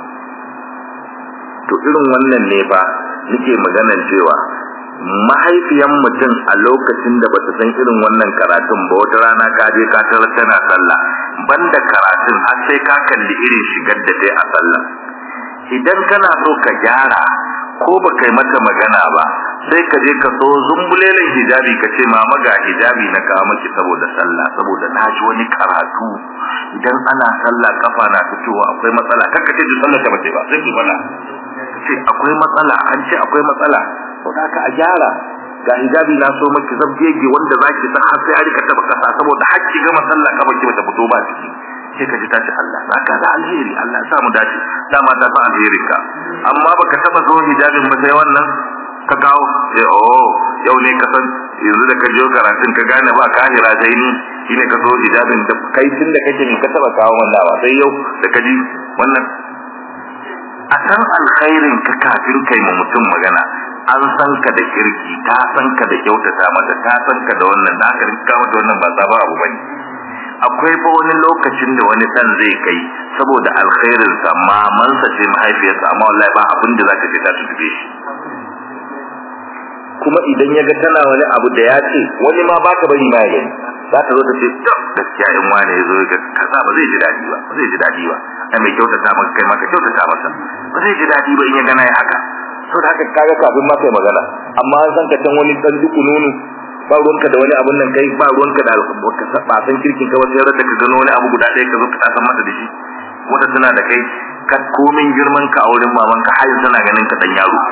to irin wannan ne fa nake maganan cewa mahaifiyan mutum a lokacin da bata san irin wannan karatun ba wata rana ka je ka tarar tana sallah banda karatun har sai ka kalli irin shigar da dai a sallah idan kana so ka gyara ko ba kai mata magana ba sai ka je ka so zumbulelen hijabi ka ce mama ga hijabi na kawo maki saboda sallah saboda na ji wani karatu idan ana sallah kafa na fitowa akwai matsala kanka ce sallah ta bace ba sai ki fada ce akwai matsala an ce akwai matsala to haka a gyara ga hijabi na so maki zabgege wanda zaki sa har sai a rika taba kasa saboda hakki ga masalla ka baki bata fito ba ciki sai ka ji ta ce Allah zaka da alheri Allah ya sa mu dace dama ta sa alherin ka amma baka taba zo hijabin ba sai wannan ka kawo sai oh yau ne ka san yanzu da ka je karatun ka gane ba kahira sai ni shine ka zo hijabin da kai tun da kake ne ka taba kawo wannan ba sai yau da ka ji wannan a san alkhairin ka kafin kai ma mutum magana an san ka da kirki ta san ka da kyautata mata ta san ka da wannan da aka rinka mata wannan ba sabon abu bane akwai fa wani lokacin da wani dan zai kai saboda alkhairin sa mamansa ce mahaifiyarsa amma wallahi ba abin da zaka ce ta tube shi kuma idan ya ga tana wani abu da ya ce wani ma baka bari ma ya gani za ta zo ta ce to gaskiya in wani ya zo ga kaza ba zai ji dadi ba ba zai ji dadi ba ai mai kyautata maka kai maka kyautata masa ba zai ji dadi ba in ya gana ya haka to da haka kaga kafin ma kai magana amma an san ka can wani dan duku nunu ba ruwanka da wani abun nan kai ba ruwanka da alƙawarka ba san kirkin ka wasu yarda ka gano wani abu guda ɗaya ka zo ka san mata da shi wata tana da kai ka komin girman ka a wurin mamanka har tana ganin ka dan yaro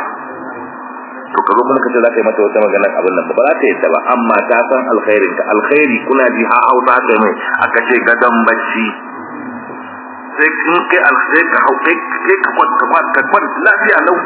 to ka zo kuma ka ce za ka yi mata wata maganar abin nan ba za ta yadda ba amma ta san alkhairin ka alkhairi kuna ji ha hausa ta mai aka ce gadon bacci sai in kai alkhairi ka hau kai ka kwanta ka kwanta lafiya lau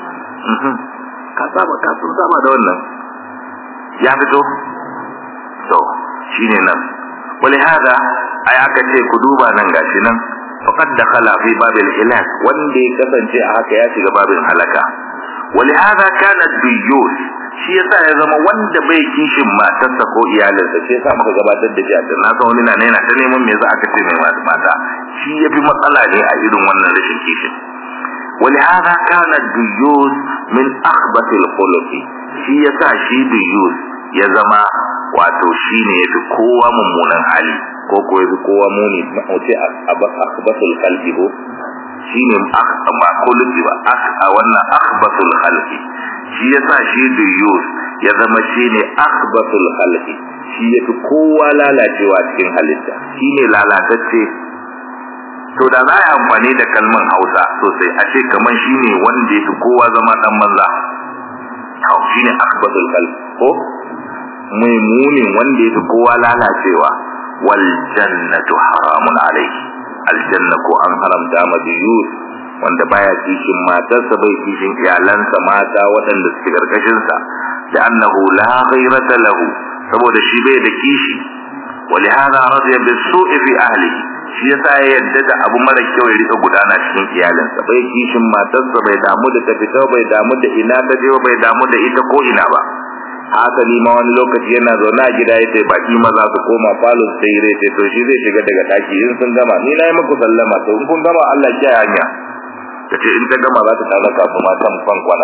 ka saba ka sun saba da wannan ya fito to shine nan wali hada ai aka ce ku duba nan gashi nan faqad dakhala fi babil hilak wanda ya kasance a haka ya shiga babin halaka wali hada kana biyus shi yasa ya zama wanda bai kishin matarsa ko iyalinsa shi yasa muka gabatar da jiya na san wani na ne yana ta neman me za aka ce mai mata shi yafi matsala ne a irin wannan rashin kishin ولهذا كان الديوس من أخبث الخلق shi yasa shi diyus ya zama wato shine yafi kowa mummunan hali ko ko yafi kowa muni mauce akhbathul khalqi ko shine ba khuluqi ba a wannan akhbathul khalqi shi yasa shi diyus ya zama shine akhbathul khalqi shi yafi kowa lalacewa cikin halitta shine lalatacce to da za a yi amfani da kalman hausa sosai a ce kamar shi ne wanda ya fi kowa zama dan manza hau shi ne akbatul kalb ko mai munin wanda ya fi kowa lalacewa wal jannatu haramun alaihi aljanna ko an haramta ma biyus wanda baya kishin matarsa bai kishin iyalansa mata waɗanda suke karkashinsa da annahu la ghayrata lahu saboda shi bai da kishi ولهذا رضي بالسوء في أهله shi yasa ya yadda da abu mara kyau ya rika gudana cikin iyalinsa bai kishin matarsa bai damu da ta fita bai damu da ina ta je bai damu da ita ko ina ba haka ni ma wani lokaci yana zaune a gida yace baki maza su koma falo su yi rai to shi zai shiga daga daki in sun gama ni na yi muku sallama to in kun gama Allah ya hanya tace in ta gama za ta tare ka su matan fan kwana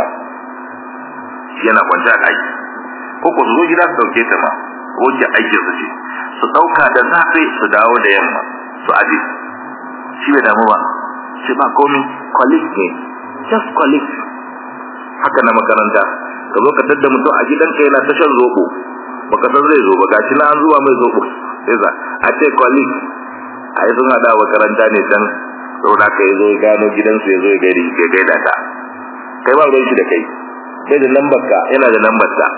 yana kwance a daki ko ku zo gida su dauke ta ma wajen aikin su ce su dauka da safe su dawo da yamma su aje shi bai damu ba shi ba komi colleague ne just colleague haka na makaranta ka zo ka tadda mutum a gidanka yana ta shan zobo baka san zai zo ba gashi na an zuwa mai zobo sai za a ce colleague a yi sun hada makaranta ne can saboda ka yi zo ya gano gidansu ya zo ya gaida ya gaida ta kai ba ruwan shi da kai sai da lambar ka yana da lambar ta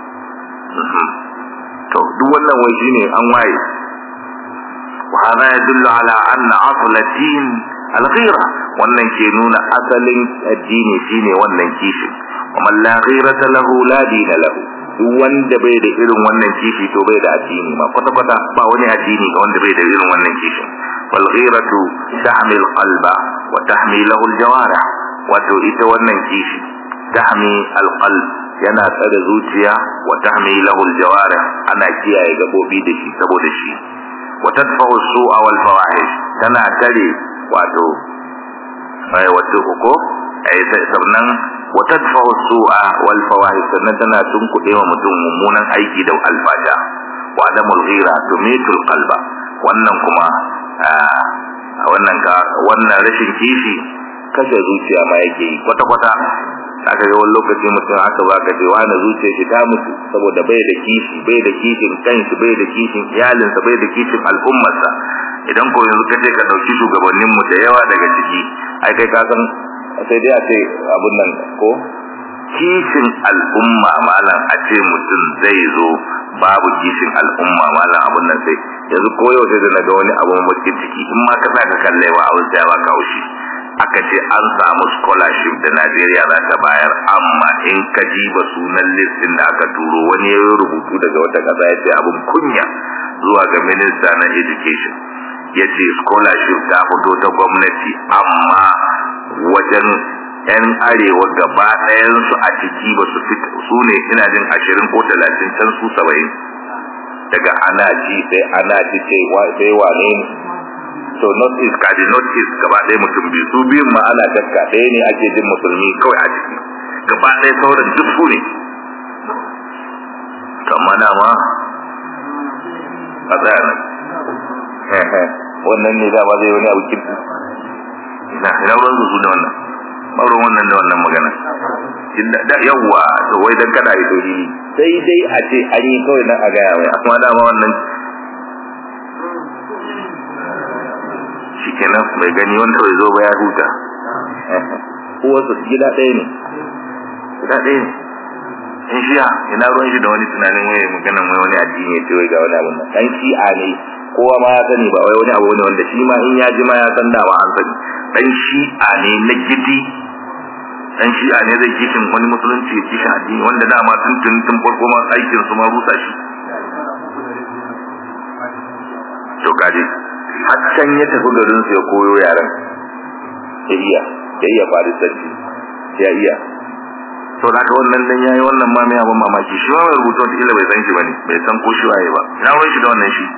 to duk wannan wai shine an waye وهذا يدل على أن أصل الدين الغيرة wannan ke nuna asalin addini shine wannan kishin kuma la ghirata lahu la dina lahu duk wanda bai da irin wannan kishi to bai da addini ma kwata kwata ba wani addini ga wanda bai da irin wannan kishin wal ghiratu tahmil qalba wa tahmi lahu al jawarih wato ita wannan kishi tahmi al qalb yana tsare zuciya wa tahmi lahu al jawarih ana kiyaye gabobi da shi saboda shi وتدفع السوء والفواحش tana tare wato ai wato ko ai sannan وتدفع السوء والفواحش sannan tana tunkuɗe wa mutum mummunan aiki da alfasha wa adamul ghira tumitul qalba wannan kuma wannan ka wannan rashin kishi kashe zuciya ma yake yi kwata kwata aka ga wani lokaci mutum aka baka ce wani zuciya shi ta mutu saboda bai da kishi bai da kishin kanshi bai da kishin iyalinsa bai da kishin al'ummarsa idan ko yanzu ka je ka dauki shugabannin mu da yawa daga ciki ai kai ka san sai dai a ce abun nan ko kishin al'umma malam a ce mutum zai zo babu kishin al'umma malam abun nan sai yanzu ko yau sai da naga wani abu mai ciki in ma ka saka kallewa a wasu ya baka haushi aka ce an samu scholarship da Najeriya za ta bayar amma in ka jiba sunan listin da aka turo wani ya rubutu daga wata ƙasa ya ce abin kunya zuwa ga minista na education ya ce scholarship ta fito ta gwamnati amma wajen 'yan arewa gaba ɗayansu a ciki ba su fita su ne ina jin ashirin ko talatin can su saba'in daga ana ji sai ana ji sai sai wane ne so north east kaji north east gaba ɗaya mutum biyu su biyun ma ana shakka ɗaya ne ake jin musulmi kawai a ciki gaba ɗaya sauran duk su ne amma dama a tsaya nan wannan ne dama zai wani abu kirki ina ina ruwan su da wannan maurin wannan da wannan magana da yawwa to wai dan kada a yi tori sai dai a ce an yi kawai nan a gaya mai amma dama wannan shikenan bai gani wanda bai zo ba ya huta uwarsa gida ɗaya ne gida ɗaya ne in shiya ina ruwan shi da wani tunanin wai maganan wai wani addini ya ce wai ga wani abun nan dan shi'a ne kowa ma ya sani ba wai wani abu ne wanda shi ma in ya ji ma ya san da ba an sani dan shi'a ne na gidi dan shi'a ne zai kishin wani musulunci ya kishin addini wanda dama tun tun tun farko ma aikin su ma rusa shi to kaje har can ya tafi garin su ya koyo yaran ya iya ya iya farisanci ya iya to da wannan dan yayi wannan ma mai abin mamaki shi ma mai rubutu wata illa bai san shi bane bai san ko shi waye ba na ruwan shi da wannan shi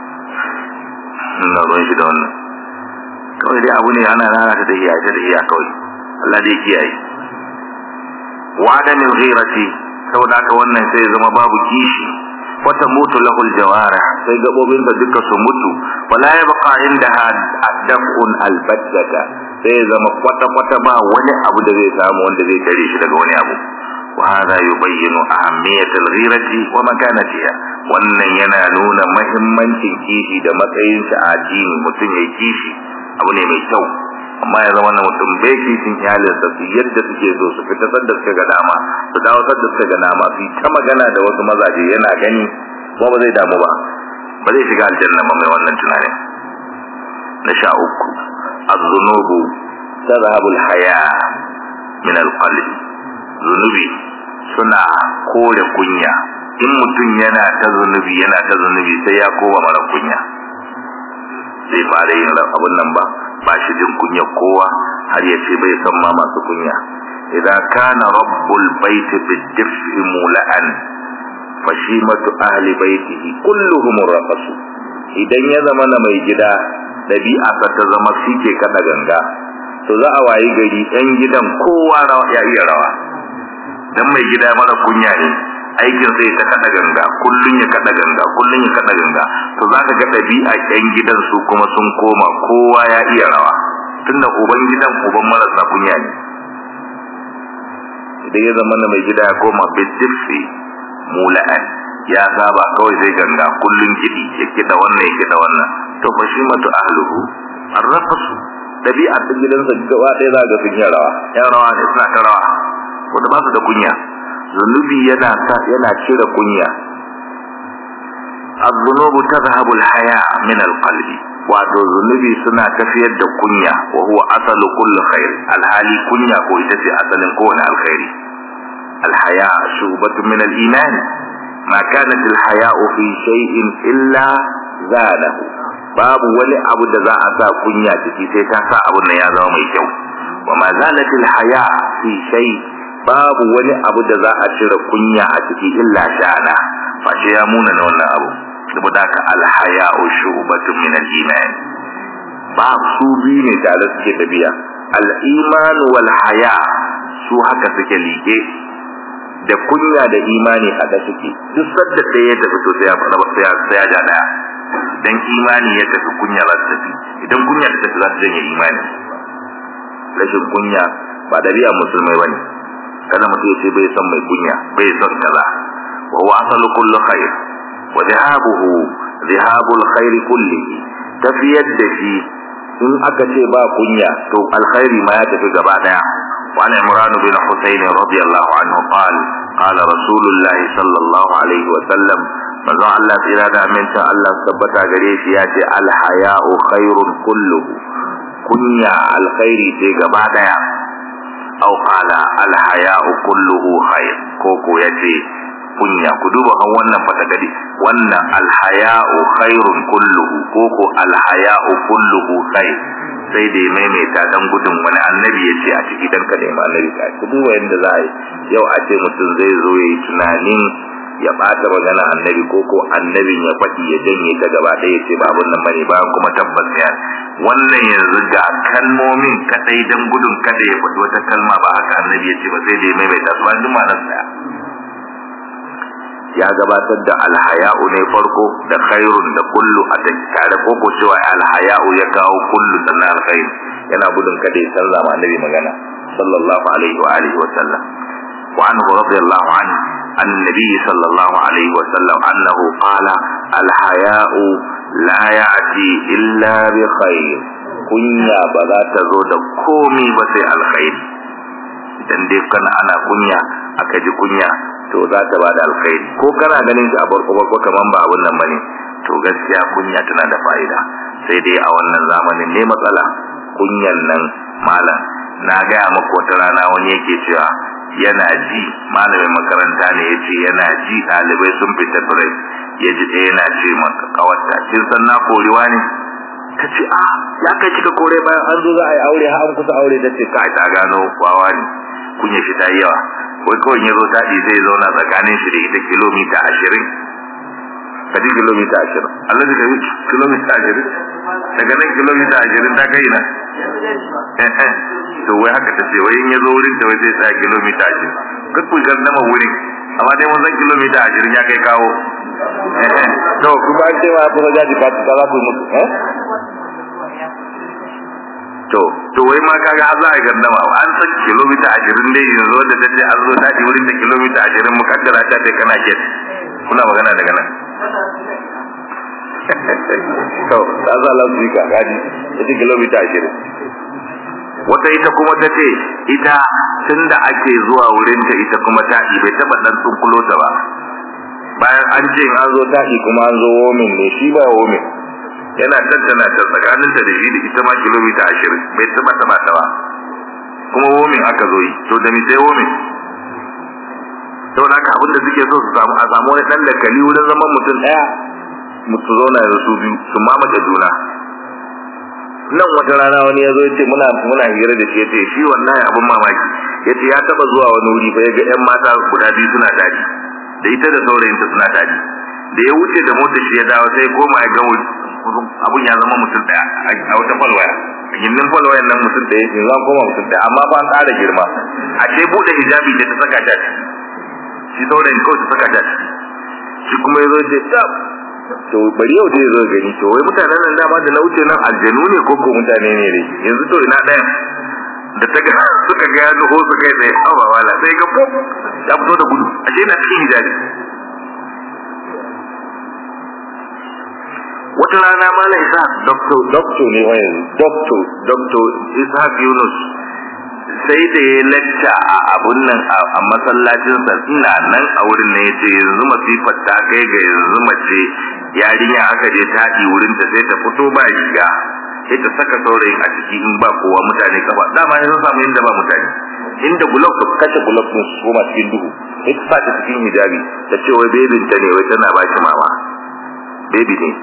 na ruwan shi da wannan kawai dai abu ne ana rana ta da iya ta da iya kawai Allah dai kiyaye wa da min ghirati saboda haka wannan sai zama babu kishi wata mutu lahul jawara sai gabobin da duka su mutu wala yabqa indaha adafun albattata sai zama kwata kwata ba wani abu da zai samu wanda zai tare shi daga wani abu wa hada yubayyinu ahammiyat alghirati wa makanatiha wannan yana nuna muhimmancin kishi da matsayin shi a addini mutum ya kishi abu ne mai kyau amma ya zama na mutum bai kishin iyalinsa su yadda suke so su fita sadda suka ga dama su dawo sadda suka ga dama su ta magana da wasu mazaje yana gani kuma ba zai damu ba ba zai shiga aljanna ba mai wannan tunanin na sha uku az-zunubu tadhhabu al-haya min al-qalb zunubi suna kore kunya in mutum yana ta zunubi yana ta zunubi sai ya koma mara kunya zai fara yin abun nan ba ba shi jin kunya kowa har ya ce bai san ma masu kunya idan kana rabbul baiti bidif'i mula'an fashimatu ahli baitihi kulluhum raqasu idan ya zama na mai gida dabi'a ta zama shike kada ganga to za a wayi gari ɗan gidan kowa ya iya rawa dan mai gida mara kunya ne aikin sai ta kada ganga kullun ya kada ganga kullun ya kada ganga to zaka ga dabi'a ƴan gidan su kuma sun koma kowa ya iya rawa tunda uban gidan uban marasa kunya ne idan ya zama na mai gida ya koma bidifi mula'an ya saba kawai zai ganga kullun kidi ya kida wannan ya kida wannan to fa shi matu ahluhu arrafasu dabi'a ta gidansa gaba ɗaya za ga sun yi rawa yan rawa ne suna ta rawa wanda ba su da kunya zunubi yana sa yana cire kunya az-zunubu tadhhabu al-haya min al-qalbi wato zunubi suna tafiyar da kunya wa huwa asalu kulli khair alhali kunya ko ita ce asalin kowane alkhairi al-haya shubatu min al-iman ma kanat al-haya'u fi shay'in illa zanahu babu wani abu da za a sa kunya ciki sai ta sa abun nan ya zama mai kyau wa ma zalat al-haya fi shay'in babu wani abu da za a cire kunya a ciki illa shana face ya muna na wannan abu saboda ka alhaya'u shu'batun min al-iman ba su biyu ne tare suke tafiya al-iman wal haya su haka suke liƙe da kunya da imani haka suke duk sadda ɗaya ya tafi to sai ya fara sai ya sai ya ja daya dan imani ya tafi kunya za ta tafi idan kunya ta tafi za ta janye imani rashin kunya ba dabi'a musulmai bane kada mutum ya ce bai son mai kunya bai son kaza wa huwa asalu kullu khair wa dhahabuhu dhahabul khair kullihi tafiyar da shi in aka ce ba kunya to alkhairi ma ya tafi gaba daya wa ana imran bin husayn radiyallahu anhu qala qala rasulullah sallallahu alaihi wa sallam manzo Allah tsira da aminta Allah tabbata gare shi ya ce al haya'u khairun kulluhu kunya alkhairi ce gaba daya aw qala al haya'u kulluhu khair ko ko yace kunya ku duba kan wannan fatagadi wannan al haya'u khairun kulluhu ko ko al haya'u kulluhu khair sai dai maimaita dan gudun wani annabi yace a ciki dan kada ma annabi ka ku duba yanda za a yi yau a ce mutum zai zo yayi tunanin ya bata magana annabi ko ko annabin ya faɗi ya janye ta gaba ɗaya ce ba abun nan bane ba kuma tabbas ya wannan yanzu ga kalmomin kadai dan gudun kada ya faɗi wata kalma ba haka annabi ya ce ba sai da ya maimaita su ba duk ma'anar sa ya gabatar da alhaya'u ne farko da khairun da kullu a tare ko ko cewa alhaya'u ya kawo kullu sannan alkhair yana gudun kada ya canza ma annabi magana sallallahu alaihi wa alihi wa sallam wa anhu radiyallahu anhu annabi sallallahu alaihi wa sallam annahu qala alhaya'u la ya'ti illa bi khair kunya ba za ta zo da komai ba sai alkhair idan dai kana ana kunya aka ji kunya to za ta ba da alkhairi ko kana ganin shi a barko barko kaman ba abun nan bane to gaskiya kunya tana da fa'ida sai dai a wannan zamanin ne matsala kunyan nan malam na gaya maka wata rana wani yake cewa yana ji malamin makaranta ne ya ce yana ji ɗalibai sun fita break ya ji ɗaya yana ce maka kawarta kin san na korewa ne ta ce a ya kai kika kore bayan an zo za a yi aure har an kusa aure ta ce ka ta gano wawa ne kunya shi ta yi yawa wai kawai ya zo taɗi zai zauna tsakanin shi da ita kilomita ashirin kaji kilomita ashirin Allah da kai kilomita ashirin daga nan kilomita ashirin ta kai na to wai haka ta ce wai in ya zo wurin ta wai zai tsaya kilomita ashirin kakku gardama wurin amma dai mun san kilomita ashirin ya kai kawo to ku ba cewa kuma jaji ka ta za ku mutu eh to to wai ma kaga har za a gandama an san kilomita ashirin dai yanzu wanda ta ce an zo daɗi wurin da kilomita ashirin mukaddara ta ce kana ke kuna magana daga nan to ta za la su ka gadi ta ce kilomita ashirin wata ita kuma ta ce ita tun da ake zuwa wurin ta ita kuma taɗi bai taɓa ɗan tsunkulo ta ba bayan an ce an zo taɗi kuma an zo womin ne shi ba womin yana tattana ta tsakaninta da shi da ita ma kilomita ashirin bai taba taba ta ba kuma womin aka zo yi to da mi sai womin saboda haka abinda suke so su samu a samu wani dan dakali wurin zaman mutum daya mutu zauna da su biyu su mamace juna nan wata rana wani ya zo ya ce muna muna hira da shi ya ce shi wannan abin mamaki ya ce ya taba zuwa wani wuri fa ya ga yan mata guda biyu suna daji da ita da saurayinta suna daji da ya wuce da motar shi ya dawo sai koma ya ga abun ya zama mutum daya a wata falwaya gindin falwayan nan mutum daya yanzu an koma mutum daya amma ba an ƙara girma ashe buɗe hijabi da ta saka ta shi saurayin kawai ta saka ta shi kuma ya zo ce tab to bari yau dai zo gani to wai mutanen nan dama da na wuce nan aljanu ne ko ko mutane ne dai yanzu to ina ɗayan da ta ga suka ga ya nuho su kai tsaye awa wala sai ga pop ya fito da gudu ashe na cikin hijabi wata rana mala isa doctor doctor ne wa yanzu doctor doctor isa yunus sai da ya lacca a abun nan a masallacin sa ina nan a wurin ne yace yanzu masifar ta kai ga yanzu mace yarinya aka je taɗi wurin ta sai ta fito ba riga sai ta saka saurayin a ciki in ba kowa mutane kafa dama yanzu samu inda ba mutane inda gulok ta kashe gulok din su koma cikin duhu sai ta sa ta cikin hijabi ta ce wai bebin ta ne wai tana ba shi mama baby ne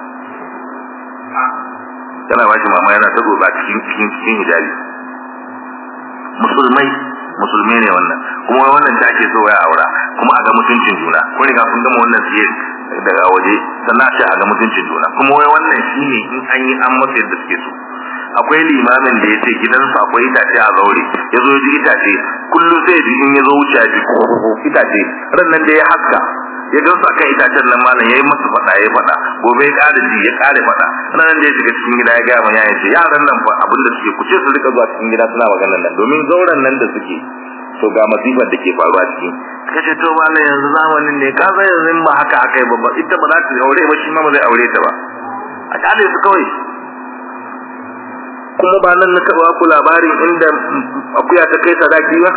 tana ba shi mama yana ta goba cikin cikin cikin hijabi musulmai musulmai ne wannan kuma wannan da ake so ya aura kuma a ga mutuncin juna ko ne sun gama wannan siye daga waje sannan a ce a ga mutuncin juna kuma wai wannan shine in an yi an masa yadda suke so akwai limamin da ya ce gidansu akwai itace a zaure ya zo ji itace kullum sai ji in ya zo wuce ji itace ran nan da ya haska ya gansu akan itacen nan malam yayi masa fada yayi fada gobe ya ƙara ji ya ƙara fada nan da ya shiga cikin gida ya ga mun ya ce yaran nan fa abinda suke kuce su rika zuwa cikin gida suna maganar nan domin zauren nan da suke to ga masifar da ke faruwa cikin kace to malam yanzu zamanin ne ka san yanzu ba haka akai ba ba ita ba za ta aure ba shi ma ba zai aure ta ba a kale su kawai kuma ba nan na taɓa ku labarin inda akuya ta kai sadaki ba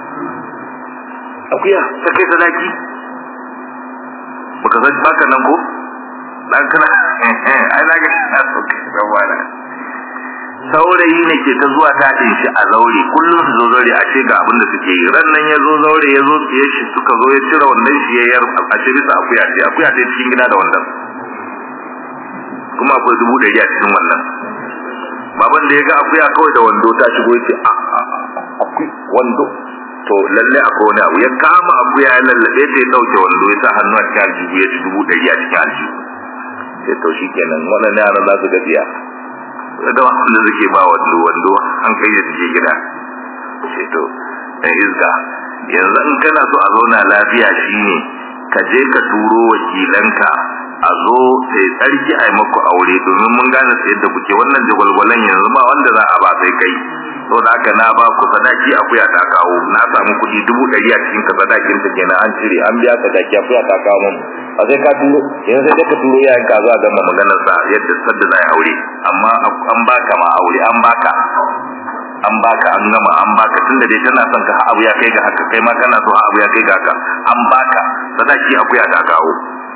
akuya ta kai sadaki baka san baka nan ko dan kana ai na ga na so ka wala saurayi ne ke ta zuwa ta din shi a zaure kullum su zo zaure a ce ga abin da suke yi ran nan ya zo zaure ya zo siye shi suka zo ya cire wannan shi ya yar a ce bisa akuya ce akuya ce cikin gida da wannan kuma akwai dubu ɗari a cikin wannan baban da ya ga akuya kawai da wando ta shigo ya ce a a akwai wando to lalle akwai wani abu ya kama abu ya lallabe ta ya dauke wando ya sa hannu a cikin aljihu ya ci dubu ɗari a cikin aljihu sai to shi kenan waɗannan yaran za su gajiya da wanda suke ba wando wando an kai da suke gida sai to dan izga yanzu in kana so a zauna lafiya shine ka je ka turo wakilanka a zo sai tsarki a yi maku aure domin mun gane sai yadda kuke wannan jagwalgwalan yanzu ba wanda za a ba sai kai to da haka na ba ku sadaki akuya ta kawo na samu kuɗi dubu ɗari a cikin ka sadakin ta kenan an cire an biya sadaki akuya ta kawo mun a sai ka turo yanzu sai ka turo yayin ka zo a gama maganar sa yadda sadda za a aure amma an baka ma aure an baka an baka an gama an baka tunda dai tana son ka abu ya kai ga haka kai ma kana so abu ya kai ga haka an baka sadaki akuya ta kawo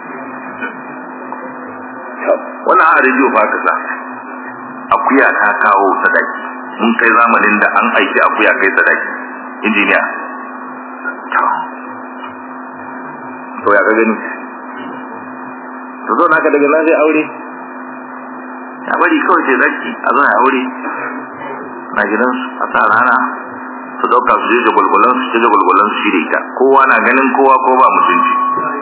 wannan a rediyo ba ka sa akuya ta kawo sadaki mun kai zamanin da an aiki akuya kai sadaki injiniya to ya ka gani to zo naka daga nan sai aure ya bari kawai sai zaki a zo ya aure na gidansu a sa rana su dauka su je jagwalgwalan su je jagwalgwalan su shirya ita kowa na ganin kowa ko ba mutunci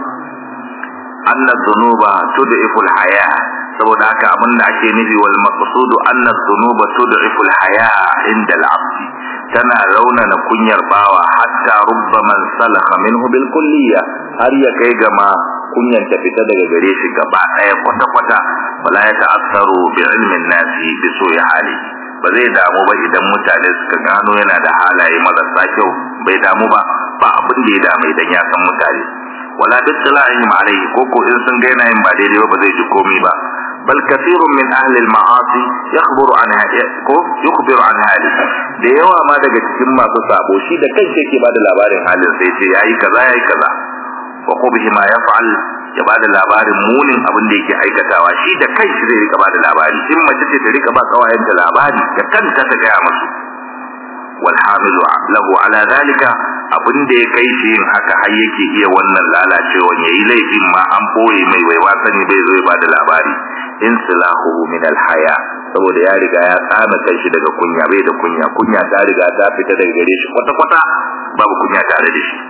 anna dhunuba tud'ifu al-haya saboda haka abin da ake nufi wal maqsudu anna dhunuba tud'ifu al-haya inda al-'abd tana raunana kunyar bawa hatta rubbaman salakha minhu bil kulliyya har ya kai ga ma kunyan ta fita daga gare shi gaba daya kwata kwata wala ya ta'assaru bi ilmin nasi bi su'i hali ba zai damu ba idan mutane suka gano yana da halaye marasa kyau bai damu ba ba abin da ya damu idan ya san mutane wala bittila'ihim alayhi ko ko in sun ga yana yin ba daidai ba zai ji komai ba bal kathirun min ahli al-ma'asi yakhburu an ko yukhbiru an hali da yawa ma daga cikin masu sabo shi da kanshi yake bada labarin halin sai ce yayi kaza yayi kaza wa qubhi ma yaf'al ya bada labarin munin abin da yake aikatawa shi da kanshi zai rika bada labari in mace ce ta rika ba kawayenta labari da kanta ta gaya musu والحامل له على ذلك abin da ya kai shi yin haka har yake iya wannan lalacewa yayi laifin ma an boye mai wai wasani bai zo ba da labari in silahu min alhaya saboda ya riga ya tsama kai shi daga kunya bai da kunya kunya ta riga ta fita daga gare shi kwata kwata babu kunya tare da shi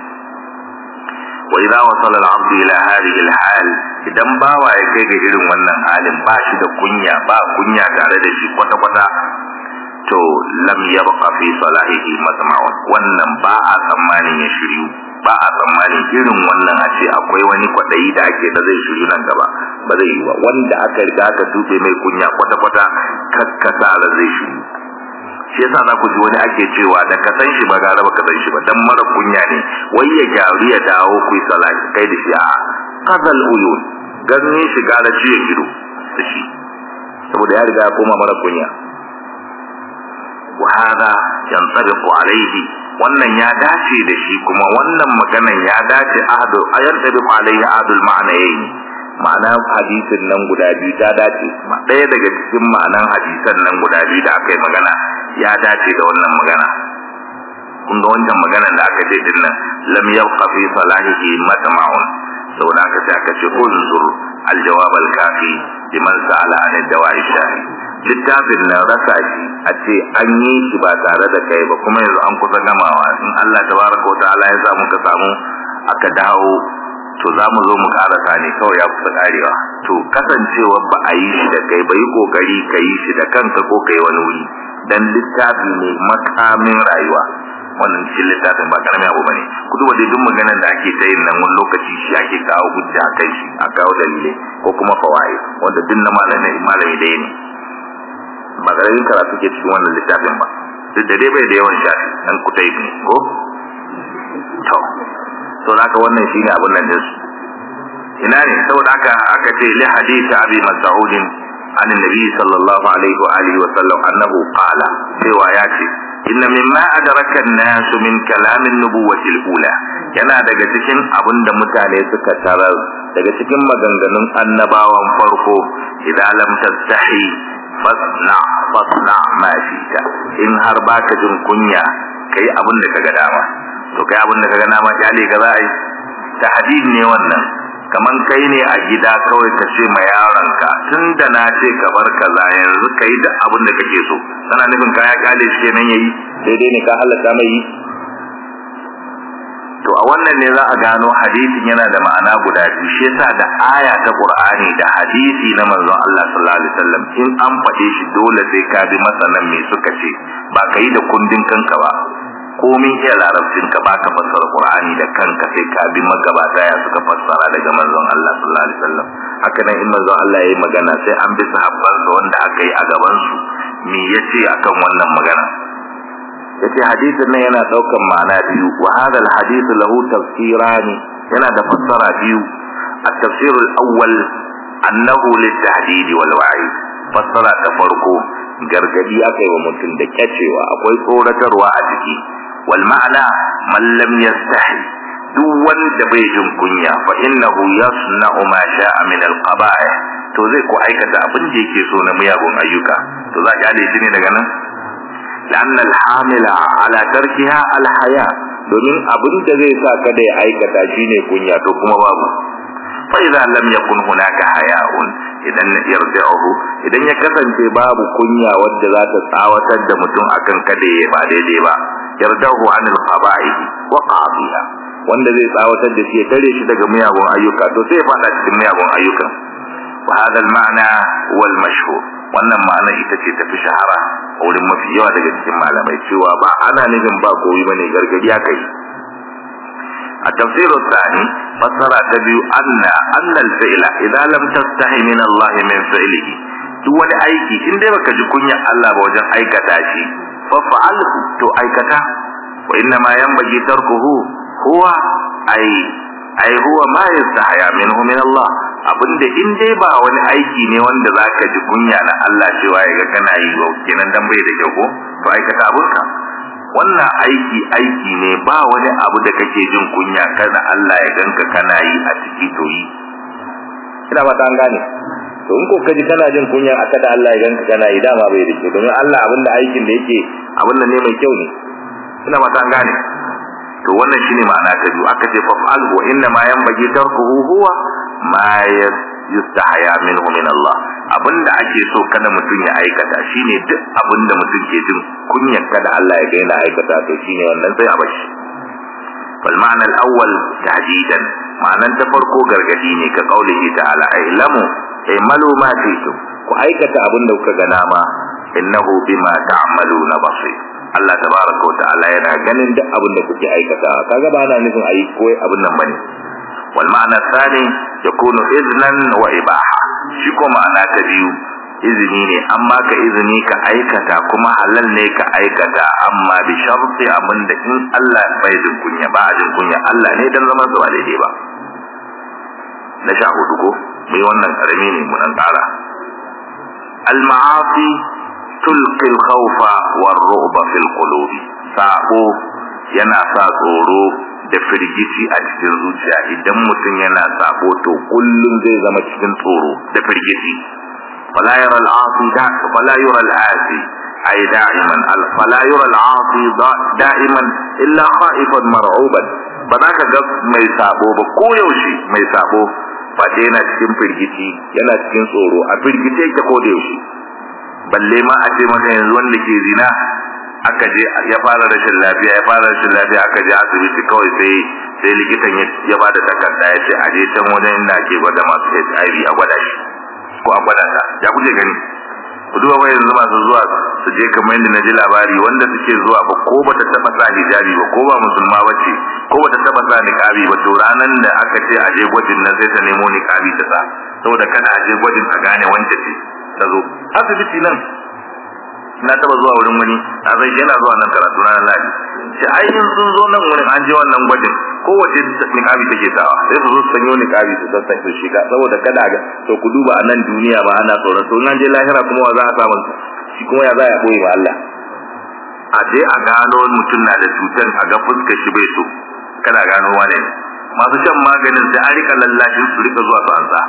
wa idza wasala al-abd ila hadhihi al-hal idan bawa ya kai ga irin wannan halin ba shi da kunya ba kunya tare da shi kwata kwata to lam yabqa fi salahihi masma'un wannan ba a tsammanin ya shiryu ba a tsammanin irin wannan a ce akwai wani kwadayi da ake da zai shiryu nan gaba ba zai yi ba wanda aka riga aka dube mai kunya kwata kwata kakkasa da zai shiryu shi yasa za ku ji wani ake cewa da ka san shi ba gara ba ka san shi ba dan mara kunya ne wai ya gyaru ya dawo ku yi salahi kai da shi a qadal uyun ganin shi gara shi ya gido da shi saboda ya riga ya koma mara kunya وهذا ينطبق عليه wannan ya dace da shi kuma wannan maganan ya dace ahadu ayantabi alaihi ahadul ma'anayin ma'ana hadisin nan guda biyu ta dace ɗaya daga cikin ma'anan hadisan nan guda biyu da aka yi magana ya dace da wannan magana kun ga wancan maganan da aka ce din nan lam yabqa fi salahihi matma'un saboda aka ce aka ce unzur aljawab alkafi liman sa'ala an dawa'i shahi littafin nan rasa shi a ce an yi shi ba tare da kai ba kuma yanzu an kusa gamawa in Allah tabaraka wata'ala ya samu ka samu aka dawo to za mu zo mu karasa ne kawai ya kusa karewa to kasancewa ba a yi shi da kai ba yi kokari ka yi shi da kanka ko kai wani wuri dan littafi ne makamin rayuwa wannan cikin littafin ba karamin abu bane ku duba dai duk maganar da ake ta yin nan wani lokaci shi ake kawo hujja kai shi a kawo dalilai ko kuma fawaid wanda duk na malami malami dai ne ba karamin karatu ke cikin wannan littafin ba duk da dai bai da yawan shafi dan kutai ne ko to to haka wannan shine abun nan din ina ne saboda haka aka ce li hadisi abi mas'ud an annabi sallallahu alaihi wa alihi wa sallam annahu qala cewa ya ce inna mimma adraka an-nas min kalam an-nubuwati al-ula yana daga cikin abinda mutane suka tarar daga cikin maganganun annabawan farko idan lam tastahi fasna fasna ma shita in har baka jin kunya kai abin da kaga dama to kai abin da kaga dama kyale ka za a yi tahdid ne wannan kaman kai ne a gida kawai ka ce ma yaronka tunda na ce ka bar kaza yanzu kai da abin da kake so kana nufin kaya kyale shi kenan yayi daidai ne ka halaka mai yi a wannan ne za a gano hadisin yana da ma'ana guda biyu shi yasa da aya ta Qur'ani da hadisi na manzon Allah sallallahu alaihi wasallam in an faɗe shi dole sai ka bi masanan me suka ce ba ka yi da kundin kanka ba komin iya larabcin ka ba ka fassara Qur'ani da kanka sai ka bi magabata ya suka fassara daga manzon Allah sallallahu alaihi wasallam haka nan in manzon Allah yayi magana sai an bi sahabban wanda aka yi a gaban su me yace akan wannan magana yace hadisin nan yana daukan ma'ana biyu wa hadha alhadith lahu tafsirani yana da fassara biyu at-tafsir al-awwal annahu lit-tahdid wal-wa'id fassara ta farko gargadi aka yi wa mutum da kyacewa akwai tsoratarwa a ciki wal ma'ana man lam yastahi duk wanda bai jin kunya fa innahu yasna'u ma sha'a min al-qaba'ih to zai ko aikata abin da yake so na miyagun ayyuka to za ki shi ne daga nan لأن الحامل على تركها الحياة domin abin da zai sa kada ya aikata shine kunya to kuma babu fa idza lam yakun hunaka haya'un idan yarja'uhu idan ya kasance babu kunya wadda za ta tsawatar da mutum akan kada ya ba daidai ba yarja'uhu anil qaba'i wa qadiya wanda zai tsawatar da shi ya tare shi daga miyagun ayyuka to sai ya fada cikin miyagun ayyuka wa hadha al-ma'na wal mashhur wannan ma'ana ita ce tafi shahara a wurin mafi yawa daga cikin malamai cewa ba ana nufin ba koyi bane gargadi aka yi a tafsirul thani fassara ta biyu anna anna al-fi'la idan lam tastahi min Allah min fi'lihi duk wani aiki in dai baka ji kunya Allah ba wajen aikata shi fa fa'alhu to aikata wa inna ma yanbaghi tarkuhu huwa ay ai huwa ma yastahya minhu min Allah abinda in dai ba wani aiki ne wanda zaka ji kunya na Allah cewa yaga kana yi wa kenan dan bai da kyau ko to aikata abunka wannan aiki aiki ne ba wani abu da kake jin kunya kada Allah ya ganka kana yi a ciki to yi ina ba an gane to in ko kaji kana jin kunya a kada Allah ya ganka kana yi dama bai da kyau domin Allah abinda aikin da yake abin ne mai kyau ne ina ba an gane to wannan shine ma'ana ta biyu aka ce fa'al wa inna ma yanbaghi tarkuhu huwa ma yustahya minhu min Allah abinda ake so kada mutum ya aikata shine duk abinda mutum ke jin kunyar kada Allah ya ga yana aikata to shine wannan sai a bashi fal ma'ana al-awwal tahdidan ma'anan ta farko gargadi ne ka kaulihi ta'ala ailamu aimalu ma fitum ku aikata abinda kuka ga nama innahu bima ta'maluna basir Allah tabaraka wa ta'ala yana ganin duk abin da kuke aikata kaga ba ana nufin ayi koyi abin nan bane wal ma'ana thani yakunu iznan wa ibaha shi ko ma'ana ta biyu izini ne amma ka izini ka aikata kuma halal ne ka aikata amma bi sharti abin da in Allah bai jin kunya ba a jin kunya Allah ne dan zaman sa daidai ba na sha hudu ko mai wannan karami ne mun kara al ma'asi tulqi al-khawfa war-ru'ba fil qulub sabo yana sa tsoro da firgici a cikin zuciya idan mutum yana sabo to kullum zai zama cikin tsoro da firgici fala yara al-asi da fala yara al-asi ay da'iman fala yara al-asi da'iman illa khaifan mar'uban ba za ka ga mai sabo ba ko yaushe mai sabo ba yana cikin firgici yana cikin tsoro a firgice yake ko da yaushe balle ma a ce maka yanzu wanda ke zina aka je ya fara rashin lafiya ya fara rashin lafiya aka je asibiti kawai sai sai likitan ya ba da takarda ya ce a je can wajen inda ake gwada masu HIV a gwada shi ko a gwada ta ya kuke gani ku duba wai yanzu masu zuwa su je kamar yadda na ji labari wanda suke zuwa ba ko bata taba sa hijabi ba ko ba musulma ba ce ko bata taba sa niqabi ba to ranan da aka ce a je gwajin nan sai ta nemo niqabi ta sa saboda kada a je gwajin a gane wanda ce ta zo asibiti nan na taba zuwa wurin wani a zai yana zuwa nan karatu na lafi shi ainihin sun zo nan wurin an je wannan gwajin kowace niqabi take sawa sai su zo su sanyo niqabi su sassa su shiga saboda kada ga to ku duba a nan duniya ba ana tsoron to nan je lahira kuma wa za a samu shi kuma ya za ya boye wa Allah a je a gano mutum na da cutar a ga fuskar shi bai so kada gano wane masu shan maganin sai an rika lallashin su rika zuwa su ansa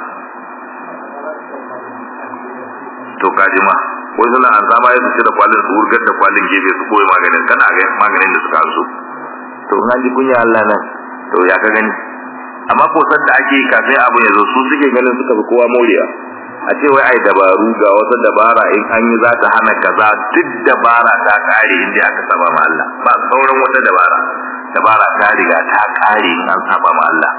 to kaji ma ko suna an zama ya su da kwalin su wurgar da kwalin gefe su koyi maganin kana ga maganin da suka so to in an ji kunya Allah nan to ya ka gani amma ko san da ake kafin abu ya zo su suke ganin suka fi kowa morewa a ce wai ai dabaru ga wata dabara in an yi za ta hana kaza duk dabara ta kare inda aka saba ma Allah ba sauran wata dabara dabara ta riga ta kare in an saba ma Allah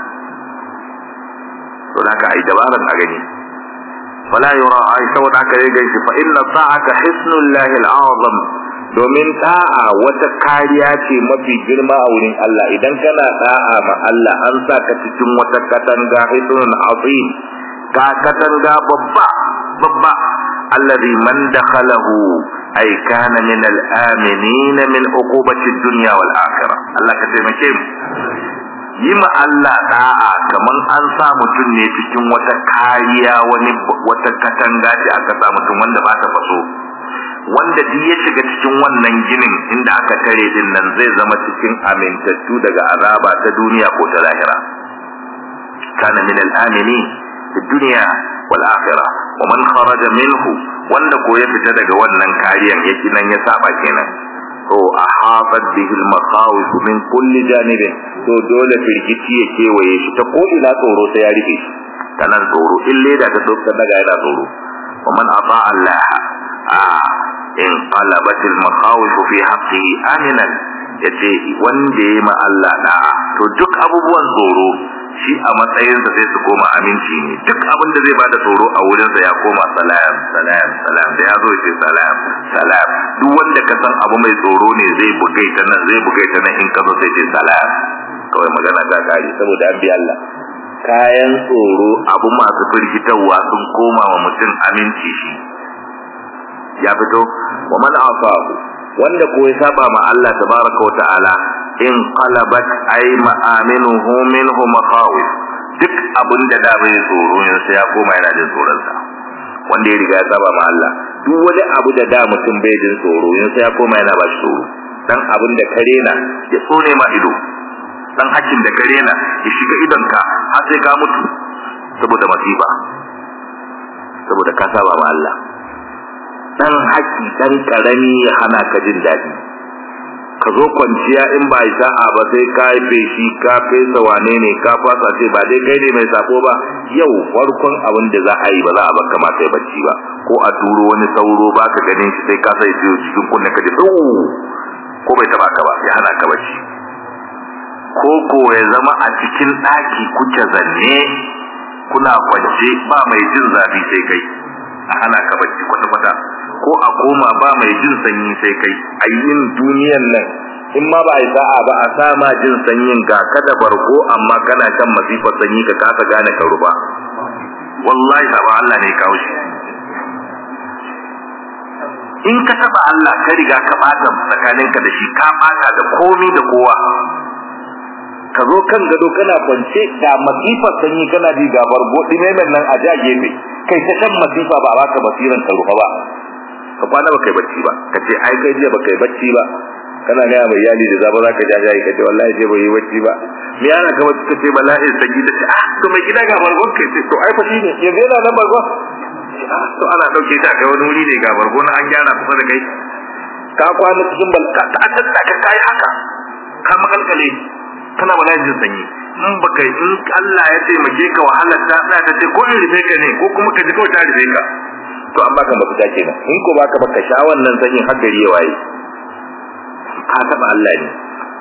to da ka ai dabaran a gani wala yura ai saboda aka yi gaishe fa inna sa'aka hisnullahi al'azam domin da'a wata kariya ce mafi girma a wurin Allah idan kana da'a ma Allah an sa ka cikin wata katanga hisnun azim ga katanga babba babba alladhi man dakhalahu ay kana min al-aminin min uqubati ad-dunya wal akhirah Allah ka taimake mu yi ma Allah da'a kaman an sa mutum ne cikin wata kariya wani wata katanga ce aka sa mutum wanda ba ta faso wanda duk ya shiga cikin wannan ginin inda aka tare din nan zai zama cikin amintattu daga azaba ta duniya ko ta lahira kana min al-amini fi dunya wal akhirah wa man kharaja minhu wanda ko ya fita daga wannan kariyan yake nan ya saba kenan to ahabat bihi al-makhawif min kulli janib to dole firgici ya kewaye shi ta ko ina tsoro sai ya rufe shi kanan tsoro in leda ta dokar daga yana tsoro wa man ata Allah a in qalabat al-makhawif fi haqqihi aminan yace wanda yayi ma Allah da'a to duk abubuwan tsoro shi a matsayinsa sai su koma aminci ne duk abin da zai bada tsoro a wurinsa ya koma salam salam salam da ya zo ce salam salam duk wanda ka san abu mai tsoro ne zai bugai ta nan zai bugai ta nan in ka zo sai ce salam kawai magana ta kare saboda an bi Allah kayan tsoro abu masu firgitarwa sun koma wa mutum aminci shi ya fito wa man afahu wanda ko ya saba ma Allah tabaraka wa ta'ala in qalabat ay ma'aminuhu minhu maqawif duk abin da da bai tsoro ne sai ya koma yana jin tsoron sa wanda ya riga ya saba ma Allah duk wani abu da da mutum bai jin tsoro ne sai ya koma yana ba shi tsoro dan abin da kare na ya tsone ma ido dan hakin da kare na ya shiga idonka har sai ka mutu saboda masifa saboda ka saba ma Allah dan haki dan karami ya hana ka jin daɗi ka zo kwanciya in ba yi sa'a ba sai ka yi feshi ka fesa wane ne ka fasa ce ba dai kai ne mai sako ba yau farkon abin da za a yi ba za a baka ma kai bacci ba ko a turo wani sauro ba ka ganin shi sai ka sai ciwo cikin kunne ka ji ko bai taba ka ba ya hana ka bacci ko ko ya zama a cikin ɗaki kuke zanne kuna kwance ba mai jin zafi sai kai a hana ka bacci kwata-kwata ko a koma ba mai jin sanyi sai kai a yin duniyan nan in ma ba a yi sa'a ba a sa ma jin sanyin ga kada barko amma kana kan masifar sanyi ka kasa gane ka ruba wallahi ba Allah ne kawo shi in ka taba Allah ka riga ka bata tsakaninka da shi ka bata da komi da kowa ka zo kan gado kana kwance da masifar sanyi kana ji ga bargo dimemen nan a ja gefe kai ta kan masifa ba baka basiran ka rufa ba ka kwana baka yi bacci ba ka ce ai kai jiya baka yi bacci ba kana gaya mai yali da zaba za ka ja jayi ka ce wallahi je bai yi bacci ba me yana ka bacci ka ce wallahi sanyi da ce ah to mai gida ga bargo kai ce to ai fa shi ne yanzu yana nan bargo to ana dauke ta kai wani wuri ne ga bargo na an gyara kusa da kai ka kwana cikin balka ta ta ka kai haka ka makalkale kana ba jin sanyi in baka in Allah ya taimake ka wahalar ta da ta ce ko in rufe ka ne ko kuma ka ji kawai ta rufe ka to an baka mafita kenan in ko baka baka sha wannan sanyin har gari ya waye ka taba Allah ne